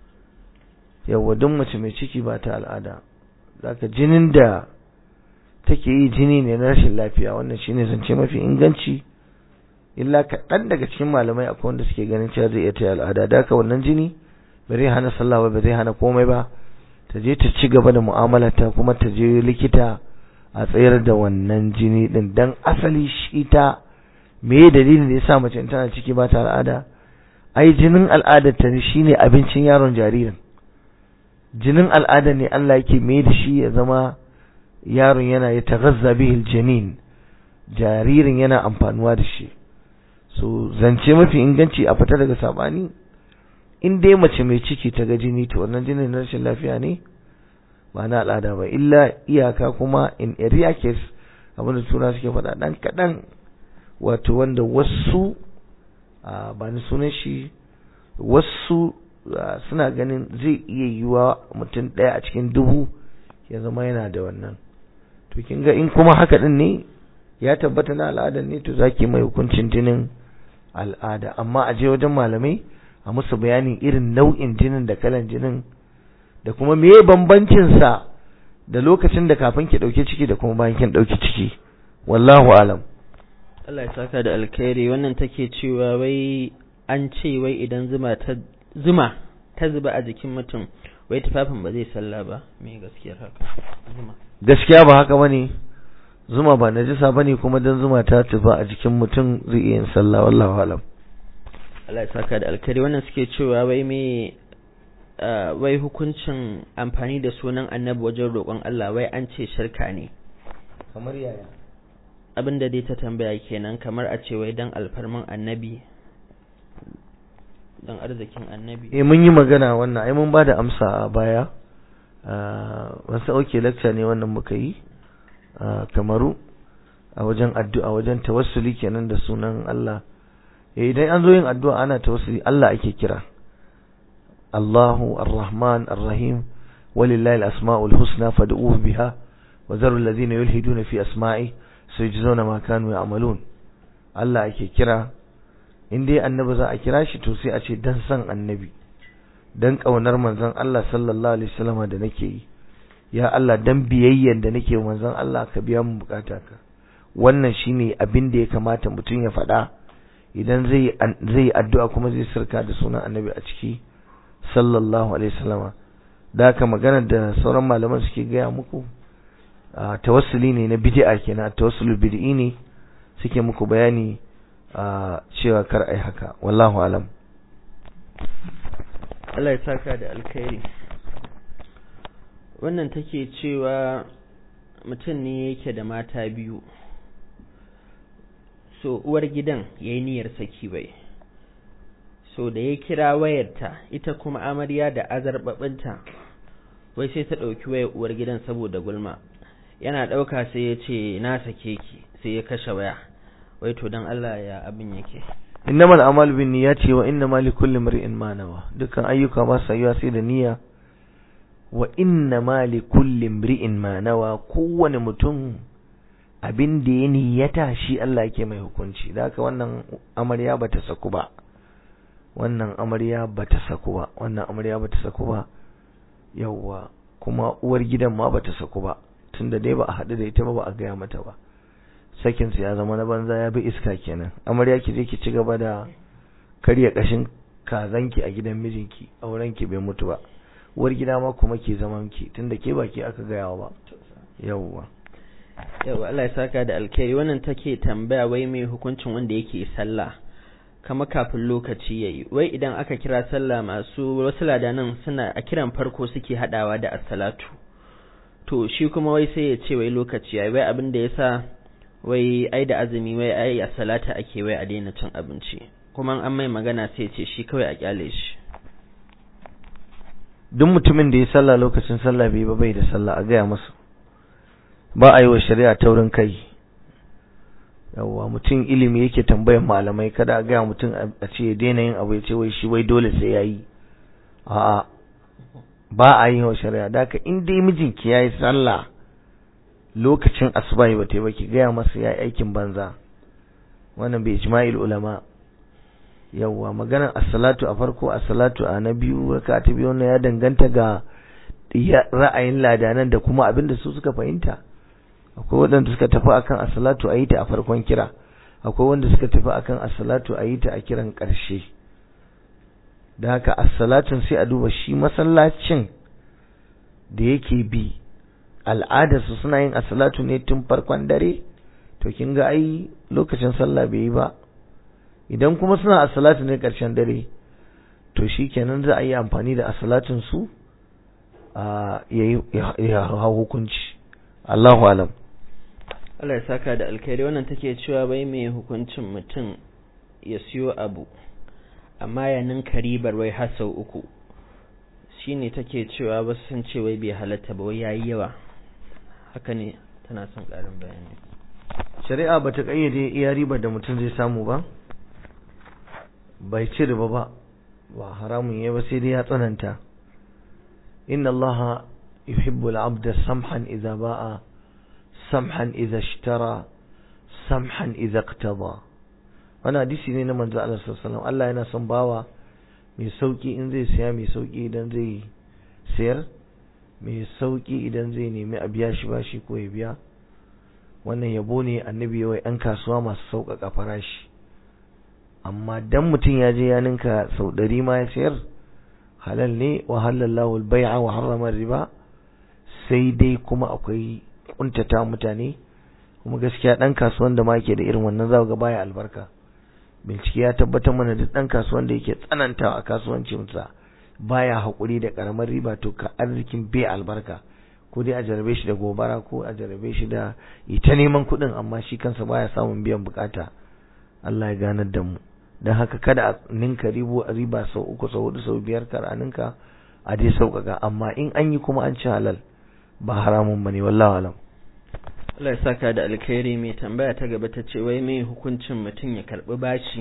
yawa duk mace mai ciki ba ta al'ada zaka jinin da take yi jini ne na rashin lafiya wannan shine zance mafi inganci illa kaɗan daga cikin malamai akwai wanda suke ganin cewa zai iya ta al'ada da haka wannan jini ba zai hana sallah ba ba zai hana komai ba ta je ta ci gaba da mu'amalarta kuma ta je likita a tsayar da wannan jini din dan asali shi ta me dalilin da yasa mace tana ciki ba ta al'ada ai jinin al'adar ta shine abincin yaron jaririn jinin al'ada ne Allah yake mai da shi ya zama yaron yana ya taghazza bihil janin jaririn yana amfanuwa da shi so zance mafi inganci a fita daga sabani in dai mace mai ciki ta ga jini to wannan jinin na rashin lafiya ne ba na al'ada ba illa iyaka kuma in area case abinda tura suke faɗa ɗan kaɗan wato wanda wasu ba ni sunan shi wasu suna ganin zai iya yiwa mutum ɗaya a cikin dubu ya zama yana da wannan to kin ga in kuma haka din ne ya tabbata na al'ada ne to zaki mai hukuncin jinin al'ada amma a je wajen malamai a musu bayanin irin nau'in jinin da kalan jinin da kuma meye bambancin sa da lokacin da kafin ki dauke ciki da kuma bayan kin dauki ciki wallahu alam
Allah ya saka da alkhairi wannan take cewa wai an ce wai idan zuma ta zuma ta zuba a jikin mutum wai tufafin ba zai sallah ba me gaskiyar haka zuma
gaskiya ba haka bane zuma ba najisa bane kuma dan zuma ta tufa a jikin mutum zai iya yin sallah wallahu alam
Allah ya saka da alkhairi wannan suke cewa wai me wai hukuncin amfani da sunan annabi wajen roƙon Allah wai an ce shirka ne
kamar yaya
abin da dai ta tambaya kenan kamar a ce wai dan alfarman annabi dan arzikin annabi
eh mun yi magana wannan ai mun bada amsa a baya wasu auke lecture ne wannan muka yi kamaru a wajen addu'a wajen tawassuli kenan da sunan Allah eh idan an zo yin addu'a ana tawassuli Allah ake kira Allahu Ar-Rahman Ar-Rahim walillahi al-asma'ul husna fad'uhu biha wa zaru alladhina yulhiduna fi asma'i sayajzuna ma kanu ya'malun Allah ake kira in dai annabi za a kira shi to sai a ce dan san annabi dan kaunar manzon Allah sallallahu alaihi wasallam da nake yi ya Allah dan biyayyen da nake manzon Allah ka biya mu bukata ka wannan shine abin da ya kamata mutum ya faɗa idan zai zai addu'a kuma zai sirka da sunan annabi a ciki sallallahu alaihi wasallam da haka magana da sauran malaman suke gaya muku tawassuli ne na bid'a kenan tawassulul bid'i ne suke muku bayani cewa kar ai haka wallahu alam
Allah ya saka da alkhairi wannan take cewa mutum ne yake da mata biyu so uwar gidan ya yi niyyar saki bai so da ya kira wayarta ita kuma amarya da azarbabinta wai sai ta ɗauki wayar uwar gidan saboda gulma yana ɗauka sai ya ce na sake ki sai ya kashe waya wai to don Allah ya abin yake
innamal a'malu bin niyyati wa innamal likulli imrin ma nawa dukkan ayyuka ba su yiwa sai da niyya wa innamal likulli imrin ma nawa kowane mutum abin da ya niyyata shi Allah yake mai hukunci da haka wannan amarya bata saku ba wannan amarya bata saku ba wannan amarya bata saku ba yawwa kuma uwar gidan ma bata saku ba tunda dai ba a haɗu da ita ba ba a gaya mata ba sakin ya zama na banza ya bi iska kenan amarya ki je ki ci gaba da karya kashin kazanki a gidan mijinki auren ki bai mutu ba uwar gida ma kuma ke zaman ki tunda ke baki aka gaya ba yawwa
yawa Allah ya saka da alkhairi wannan take tambaya wai mai hukuncin wanda yake sallah kama kafin lokaci yayi wai idan aka kira sallah masu wasu ladanan suna a kiran farko suke hadawa da as-salatu to shi kuma wai sai ya ce wai lokaci yayi wai abin da yasa wai ai da azumi wai ai a salata ake wai a daina cin abinci kuma an mai magana sai ce shi kawai a kyale shi
duk mutumin da ya sallah lokacin sallah bai ba bai da sallah a gaya masa ba a yi wa shari'a taurin kai yawwa mutum ilimi yake tambayan malamai kada a gaya mutum a ce daina yin abu ya ce wai shi wai dole sai ya yi a'a ba a yi wa shari'a da haka in dai mijinki ya yi sallah lokacin asuba ba ta yi ba ki gaya masa ya yi aikin banza wannan bai ijma'il ulama yawwa maganar as-salatu a farko as-salatu a na biyu raka ta biyu wannan ya danganta ga ra'ayin ladanan da kuma abin da su suka fahimta akwai waɗanda suka tafi akan as-salatu a yi ta a farkon kira akwai wanda suka tafi akan as-salatu a yi ta a kiran ƙarshe da haka as-salatun sai a duba shi masallacin da yake bi al'adarsu suna yin as-salatu ne tun farkon dare to kin ga ai lokacin sallah bai yi ba idan kuma suna as-salatu ne ƙarshen dare to shikenan za a yi amfani da as-salatun su a ya hau hukunci Allahu alam
Allah ya saka da alkhairi wannan take cewa bai mai hukuncin mutum ya siyo abu amma ya ninka ribar wai har sau uku shine take cewa wasu sun ce wai bai halatta ba wai yayi yawa haka ne tana son ƙarin bayani
shari'a bata kayyade iya ribar da mutum zai samu ba bai ci riba ba ba haramun yayi ba sai dai ya tsananta inna allaha yuhibbu al-abda samhan idza ba'a samhan idza ishtara samhan idza iqtada wannan hadisi ne na manzo Allah sallallahu alaihi wasallam Allah yana son bawa mai sauki in zai siya mai sauki idan zai sayar mai sauki idan zai nemi a biya shi bashi ko ya biya wannan yabo ne annabi yawai yan kasuwa masu sauƙaƙa farashi amma dan mutum ya je ya ninka sau ɗari ma ya sayar halal ne wa halallahu al-bai'a wa harrama riba sai dai kuma akwai kuntata mutane kuma gaskiya dan kasuwan da ma yake da irin wannan za ga baya albarka bincike ya tabbatar mana duk dan kasuwan da yake tsanantawa a kasuwancinsa baya hakuri da karamar riba to ka arzikin bai albarka ko dai a jarabe shi da gobara ko a jarabe shi da ita neman kuɗin amma shi kansa baya samun biyan bukata Allah ya ganar da mu don haka kada a ninka ribo a riba sau uku sau hudu sau biyar kar a ninka a dai sauƙaƙa amma in an yi kuma an ci halal ba haramun bane wallahi alam
Allah ya saka da alkhairi mai tambaya ta gaba ta ce wai mai hukuncin mutum ya karbi bashi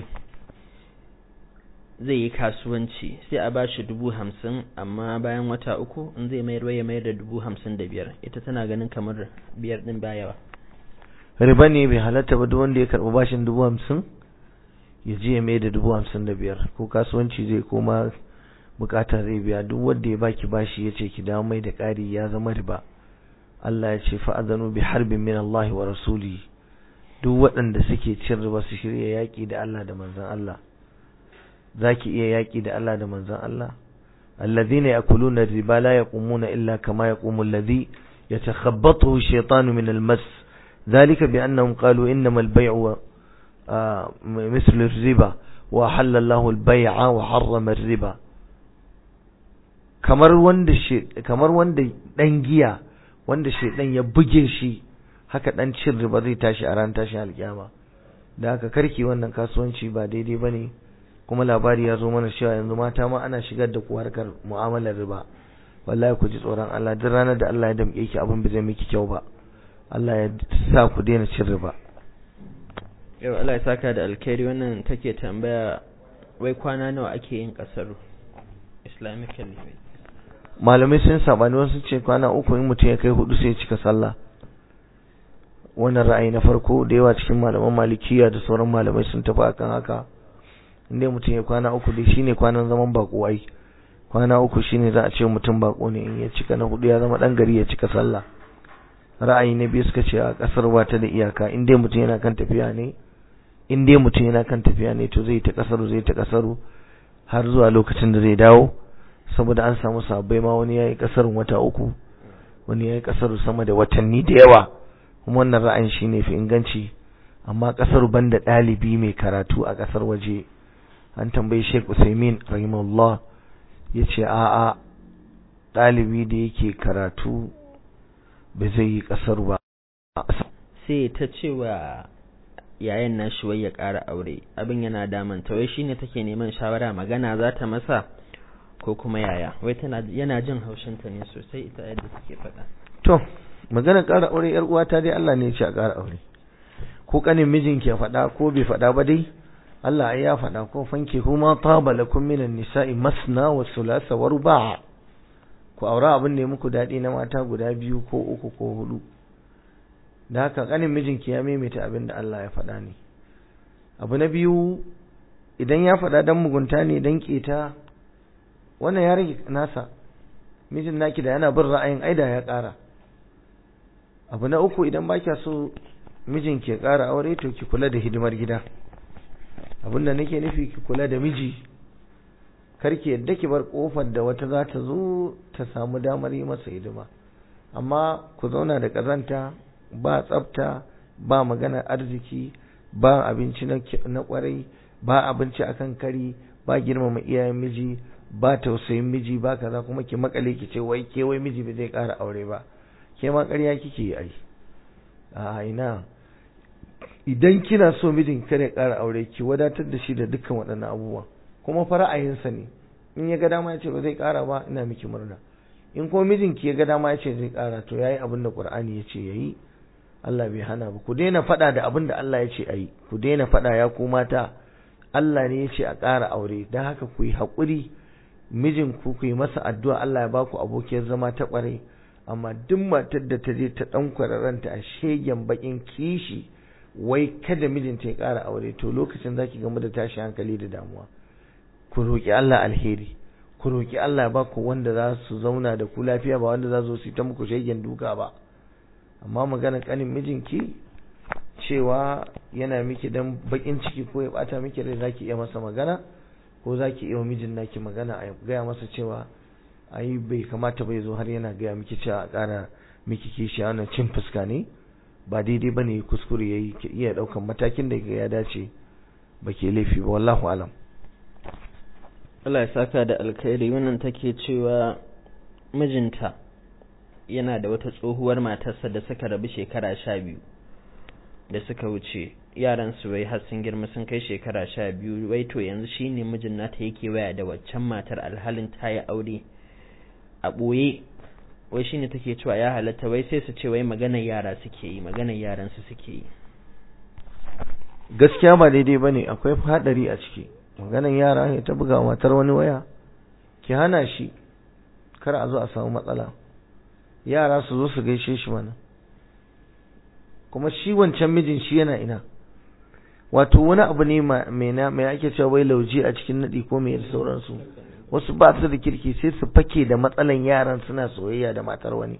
zai yi kasuwanci sai a bashi dubu hamsin amma bayan wata uku in zai mayar ya mayar da dubu hamsin da biyar ita tana ganin kamar biyar din ba yawa
riba ne bai halatta ba duk wanda ya karbi bashin dubu hamsin ya je ya mai da dubu hamsin da biyar ko kasuwanci zai koma bukata zai biya duk wanda ya baki bashi ya ce ki dawo mai da ƙari ya zama riba Allah ya ce fa'adhanu bi harbin min Allah wa rasuli duk waɗanda suke cin riba su shirya yaƙi da Allah da manzon Allah zaki iya yaƙi da Allah da manzon Allah alladhina yakuluna riba la yaqumuna illa kama yaqumu alladhi yatakhabbathu ash-shaytanu min al-mas ذلك بأنهم قالوا إنما البيع مثل الربا وأحل الله البيع وحرم الربا kamar wanda kamar wanda dan giya wanda shedan ya buge shi haka dan cin riba zai tashi a ran tashin alkiyama da haka karki wannan kasuwanci ba daidai bane kuma labari ya zo mana cewa yanzu mata ma ana shigar da ku harkar mu'amalar riba wallahi ku ji tsoron Allah duk ranar da Allah ya damke ki abin bai zai miki kyau ba Allah ya sa ku daina cin riba
yau Allah ya saka da alkhairi wannan take tambaya wai kwana nawa ake yin kasar islamically
malamai sun sabani wasu ce kwana uku in mutum ya kai hudu sai ya cika sallah wannan ra'ayi na farko da yawa cikin malaman malikiya da sauran malamai sun tafi akan haka inda mutum ya kwana uku dai shine kwanan zaman bako ai kwana uku shine za a ce mutum bako ne in ya cika na hudu ya zama dan gari ya cika sallah ra'ayi na biyu suka ce a kasar ba ta da iyaka in dai mutum yana kan tafiya ne in dai mutum yana kan tafiya ne to zai ta kasaru zai ta kasaru har zuwa lokacin da zai dawo saboda an samu sabbai ma wani yayi kasarun wata uku wani yayi kasaru sama da watanni da yawa kuma wannan ra'ayin shine fi inganci amma kasar banda dalibi mai karatu a kasar waje an tambayi Sheikh Usaimin rahimahullah yace a'a dalibi da yake karatu ba zai yi kasar ba
sai ta cewa yayan nashi wai ya ƙara aure abin yana damanta wai shine take neman shawara magana za ta masa ko kuma yaya wai tana yana jin haushinta ne sosai ita yadda take faɗa
to magana ƙara aure yar uwata dai Allah ne ya ce a ƙara aure ko kanin mijinki ya faɗa ko bai faɗa ba dai Allah ai ya faɗa ko fanki kuma taba lakum minan nisa'i masna wa thulatha wa ruba' ku aura abin ne muku daɗi na mata guda biyu ko uku ko hudu da haka kanin mijinki ya maimaita abin da Allah ya faɗa ne abu na biyu idan ya faɗa dan mugunta ne dan keta wannan ya rage nasa mijin naki da yana bin ra'ayin aida ya ƙara abu na uku idan ba kya so mijinki ya ƙara aure to ki kula da hidimar gida abin da nake nufi ki kula da miji karki yadda ki bar kofar da wata za ta zo ta samu damar yi masa hidima amma ku zauna da ƙazanta ba tsafta ba maganar arziki ba abinci na kwarai ba abinci akan kari ba girmama iyayen miji ba tausayin miji ba kaza kuma ki makale ki ce wai ke wai miji bai zai ƙara aure ba ke ma ƙarya kike yi ai a ina idan kina so mijin kare ƙara aure ki wadatar da shi da dukkan waɗannan abubuwan kuma fa ra'ayinsa ne in ya ga dama ya ce ba zai ƙara ba ina miki murna in kuma mijinki ya ga dama ya ce zai ƙara to yayi abin da Qur'ani ya ce yayi Allah bai hana ba ku daina faɗa da abin da Allah ya ce ayi ku daina faɗa ya ku mata Allah ne ya ce a ƙara aure don haka ku yi haƙuri mijin ku ku yi masa addu'a Allah ya baku abokiyar zama ta ƙwarai amma duk matar da ta je ta ɗan kwararranta a shegen baƙin kishi wai kada mijinta ya ƙara aure to lokacin zaki gamu da tashi hankali da damuwa ku roƙi Allah alheri ku roƙi Allah ya baku wanda za su zauna da ku lafiya ba wanda za su yi ta muku shegen duka ba amma magana kanin mijinki cewa yana miki dan bakin ciki ko ya bata miki rai zaki iya masa magana ko zaki iya mijin naki magana a gaya masa cewa ai bai kamata bai zo har yana gaya miki cewa a ƙara miki kishi a wannan cin fuska ne ba daidai ba ne kuskure ya yi ki iya ɗaukan matakin da ya dace ba ke laifi ba wallahu alam
Allah ya saka da alkhairi wannan take cewa mijinta yana da wata tsohuwar matarsa da suka rabu shekara sha biyu da suka wuce yaran su wai har sun girma sun kai shekara sha biyu wai to yanzu shine mijin nata yake waya da waccan matar alhalin ta yi aure a ɓoye wai shine take cewa ya halatta wai sai su ce wai maganar yara suke yi maganar yaran su suke yi
gaskiya ba daidai bane akwai hadari a ciki maganar yara ya ta buga matar wani waya ki hana shi kar a zo a samu matsala yara su zo su gaishe shi mana kuma shi wancan mijin shi yana ina wato wani abu ne mai na mai ake cewa wai lauje a cikin nadi ko mai da sauransu wasu ba su da kirki sai su fake da matsalan yaran suna soyayya da matar wani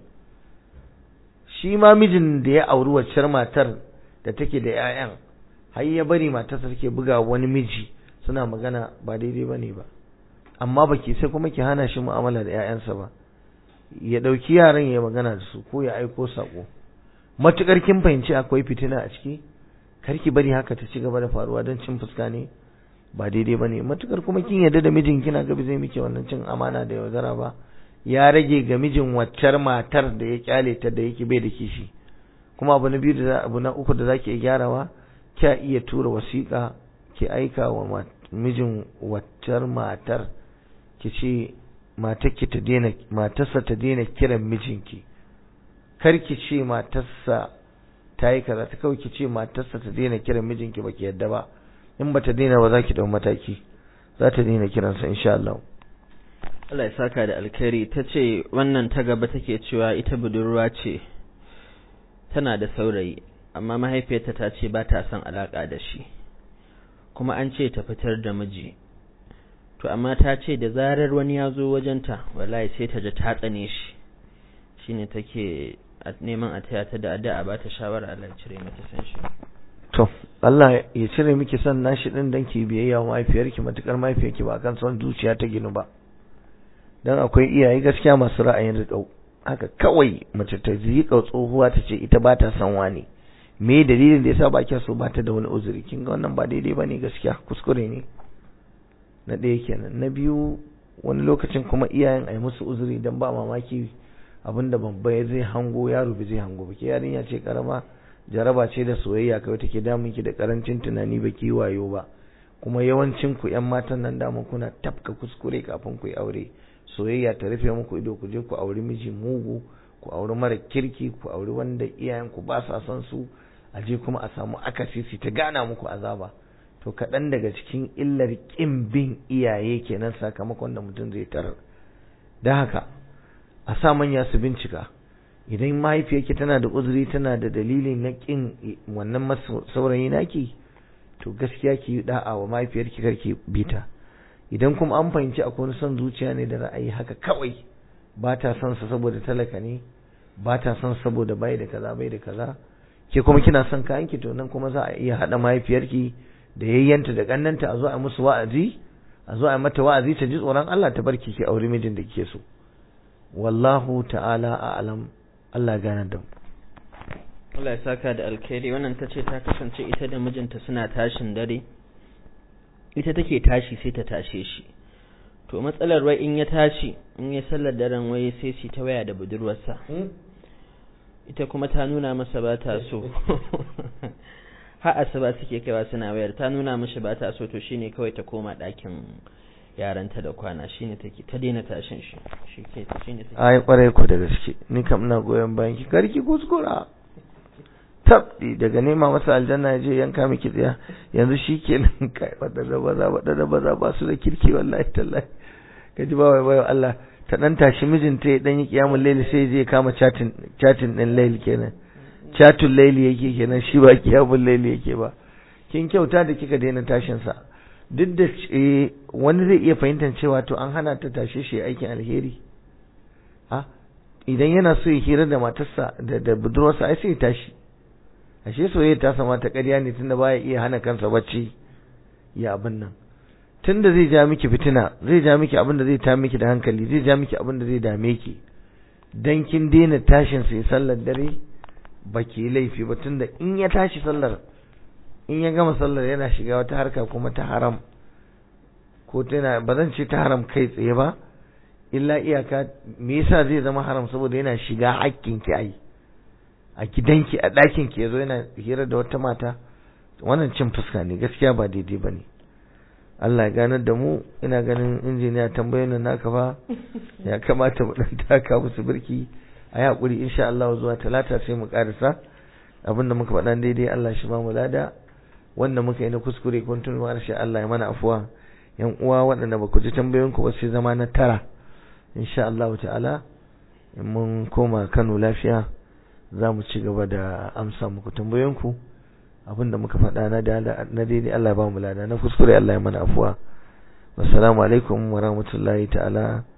shi ma mijin da ya auri waccar matar da take da 'ya'yan har ya bari matarsa take buga wani miji suna magana ba daidai bane ba amma baki sai kuma ki hana shi mu'amala da 'ya'yansa ba ya ɗauki yaran ya magana da su ko ya aiko sako matukar kin fahimci akwai fitina a ciki kar ki bari haka ta ci gaba da faruwa don cin fuska ne ba daidai bane matukar kuma kin yarda da mijin kina ga zai miki wannan cin amana da yaudara ba ya rage ga mijin waccar matar da ya kyale ta da yake bai da kishi kuma abu na biyu da abu na uku da zaki iya gyarawa kya iya tura wasiƙa ki aika wa mijin waccar matar ki ce matarki ta daina matarsa ta daina kiran mijinki kar ki ce matarsa ta yi kaza ta kawai ki ce matarsa ta daina kiran mijinki baki yadda ba in bata daina ba za ki dau mataki za ta daina kiransa insha Allah
Allah ya saka da alkhairi ta ce wannan ta gaba take cewa ita budurwa ce tana da saurayi amma mahaifiyarta ta ce ba ta son alaka da shi kuma an ce ta fitar da miji to amma ta ce da zarar wani ya zo wajenta wallahi sai ta ji ta tsane shi shine take neman a taya ta da addu'a ba ta shawara Allah ya cire mata san shi
to Allah ya cire miki son nashi din dan ki biyayya wa mahaifiyarki matukar mahaifiyarki ba kan son zuciya ta ginu ba dan akwai iyaye gaskiya masu ra'ayin riƙau haka kawai mace ta riƙa tsohuwa ta ce ita ba ta son wani me dalilin da yasa ba kya so ba ta da wani uzuri kin ga wannan ba daidai bane gaskiya kuskure ne na ɗaya kenan na biyu wani lokacin kuma iyayen ai musu uzuri dan ba mamaki abinda babba zai hango yaro bai zai hango ba ke yarinya ce karama jaraba ce da soyayya kawai take damun ki da karancin tunani ba ki wayo ba kuma yawancin ku yan matan nan da kuna tafka kuskure kafin ku yi aure soyayya ta rufe muku ido ku je ku auri miji mugu ku auri mara kirki ku auri wanda iyayen ku ba sa son su a je kuma a samu akasi su ta gana muku azaba to kaɗan daga cikin illar ƙin bin iyaye kenan sakamakon da mutum zai tarar da haka a sa manya su bincika idan mahaifiyarki tana da uzuri tana da dalili na ƙin wannan saurayi naki to gaskiya ki yi da'a wa mahaifiyarki karki bita idan kuma an fahimci akwai wani son zuciya ne da ra'ayi haka kawai ba ta son sa saboda talaka ne ba ta son saboda bai da kaza bai da kaza ke kuma kina son kayan ki to nan kuma za a iya haɗa mahaifiyarki da yayyanta da kannanta a zo a musu wa'azi a zo a mata wa'azi ta ji tsoron Allah ta barki ki aure mijin da kike so wallahu ta'ala a'lam Allah gane da mu
Allah ya saka da alkhairi wannan ta ce ta kasance ita da mijinta suna tashin dare ita take tashi sai ta tashe shi to matsalar wai in ya tashi in ya sallar daren wai sai shi ta waya da budurwarsa ita kuma ta nuna masa ba ta so har asuba suke kaiwa suna wayar ta nuna mishi ba ta so to shine kawai ta koma ɗakin yaranta da kwana shine take ta daina tashin shi shi ke shine take
ai kwarai ku da gaske ni kam ina goyon bayan ki karki kuskura tabdi daga nema masa aljanna ya je yanka miki tsaya yanzu shi kenan kai wadanda baza wadanda baza ba su da kirki wallahi tallahi kaji ba wai wai Allah ta dan tashi mijinta ya dan yi kiyamul layli sai je kama chatin chatin din layli kenan chatul layli yake kenan shi ba kiyamul layli yake ba kin kyauta da kika daina tashin sa duk da wani zai iya fahimtar cewa to an hana ta tashe shi aikin alheri a idan yana so ya hira da matarsa da da budurwarsa ai sai ya tashi ashe soyayya ta sama ta ƙarya ne tunda baya iya hana kansa bacci ya abin nan tunda zai ja miki fitina zai ja miki abin da zai ta miki da hankali zai ja miki abin da zai dame ki dan kin daina tashin sai sallar dare baki laifi ba tunda in ya tashi sallar in ya gama sallar yana shiga wata harka kuma ta haram ko tana ba zan ce ta haram kai tsaye ba illa iyaka me yasa zai zama haram saboda yana shiga hakkin ki ai a gidanki a ɗakin ki yazo yana hira da wata mata wannan cin fuska ne gaskiya ba daidai bane Allah ya ganar da mu ina ganin injiniya tambayoyin naka fa ya kamata mu dan taka musu birki a yi hakuri insha Allah zuwa talata sai mu karisa abinda muka faɗa daidai Allah shi ba mu lada wanda muka yi na kuskure kun tun harshe Allah ya mana afuwa yan uwa waɗanda ba ku ji tambayoyin ku ba sai zama na tara insha Allah ta'ala in mun koma Kano lafiya za mu ci gaba da amsa muku tambayoyin ku abinda muka faɗa na na daidai Allah ya ba mu lada na kuskure Allah ya mana afuwa wassalamu alaikum wa rahmatullahi ta'ala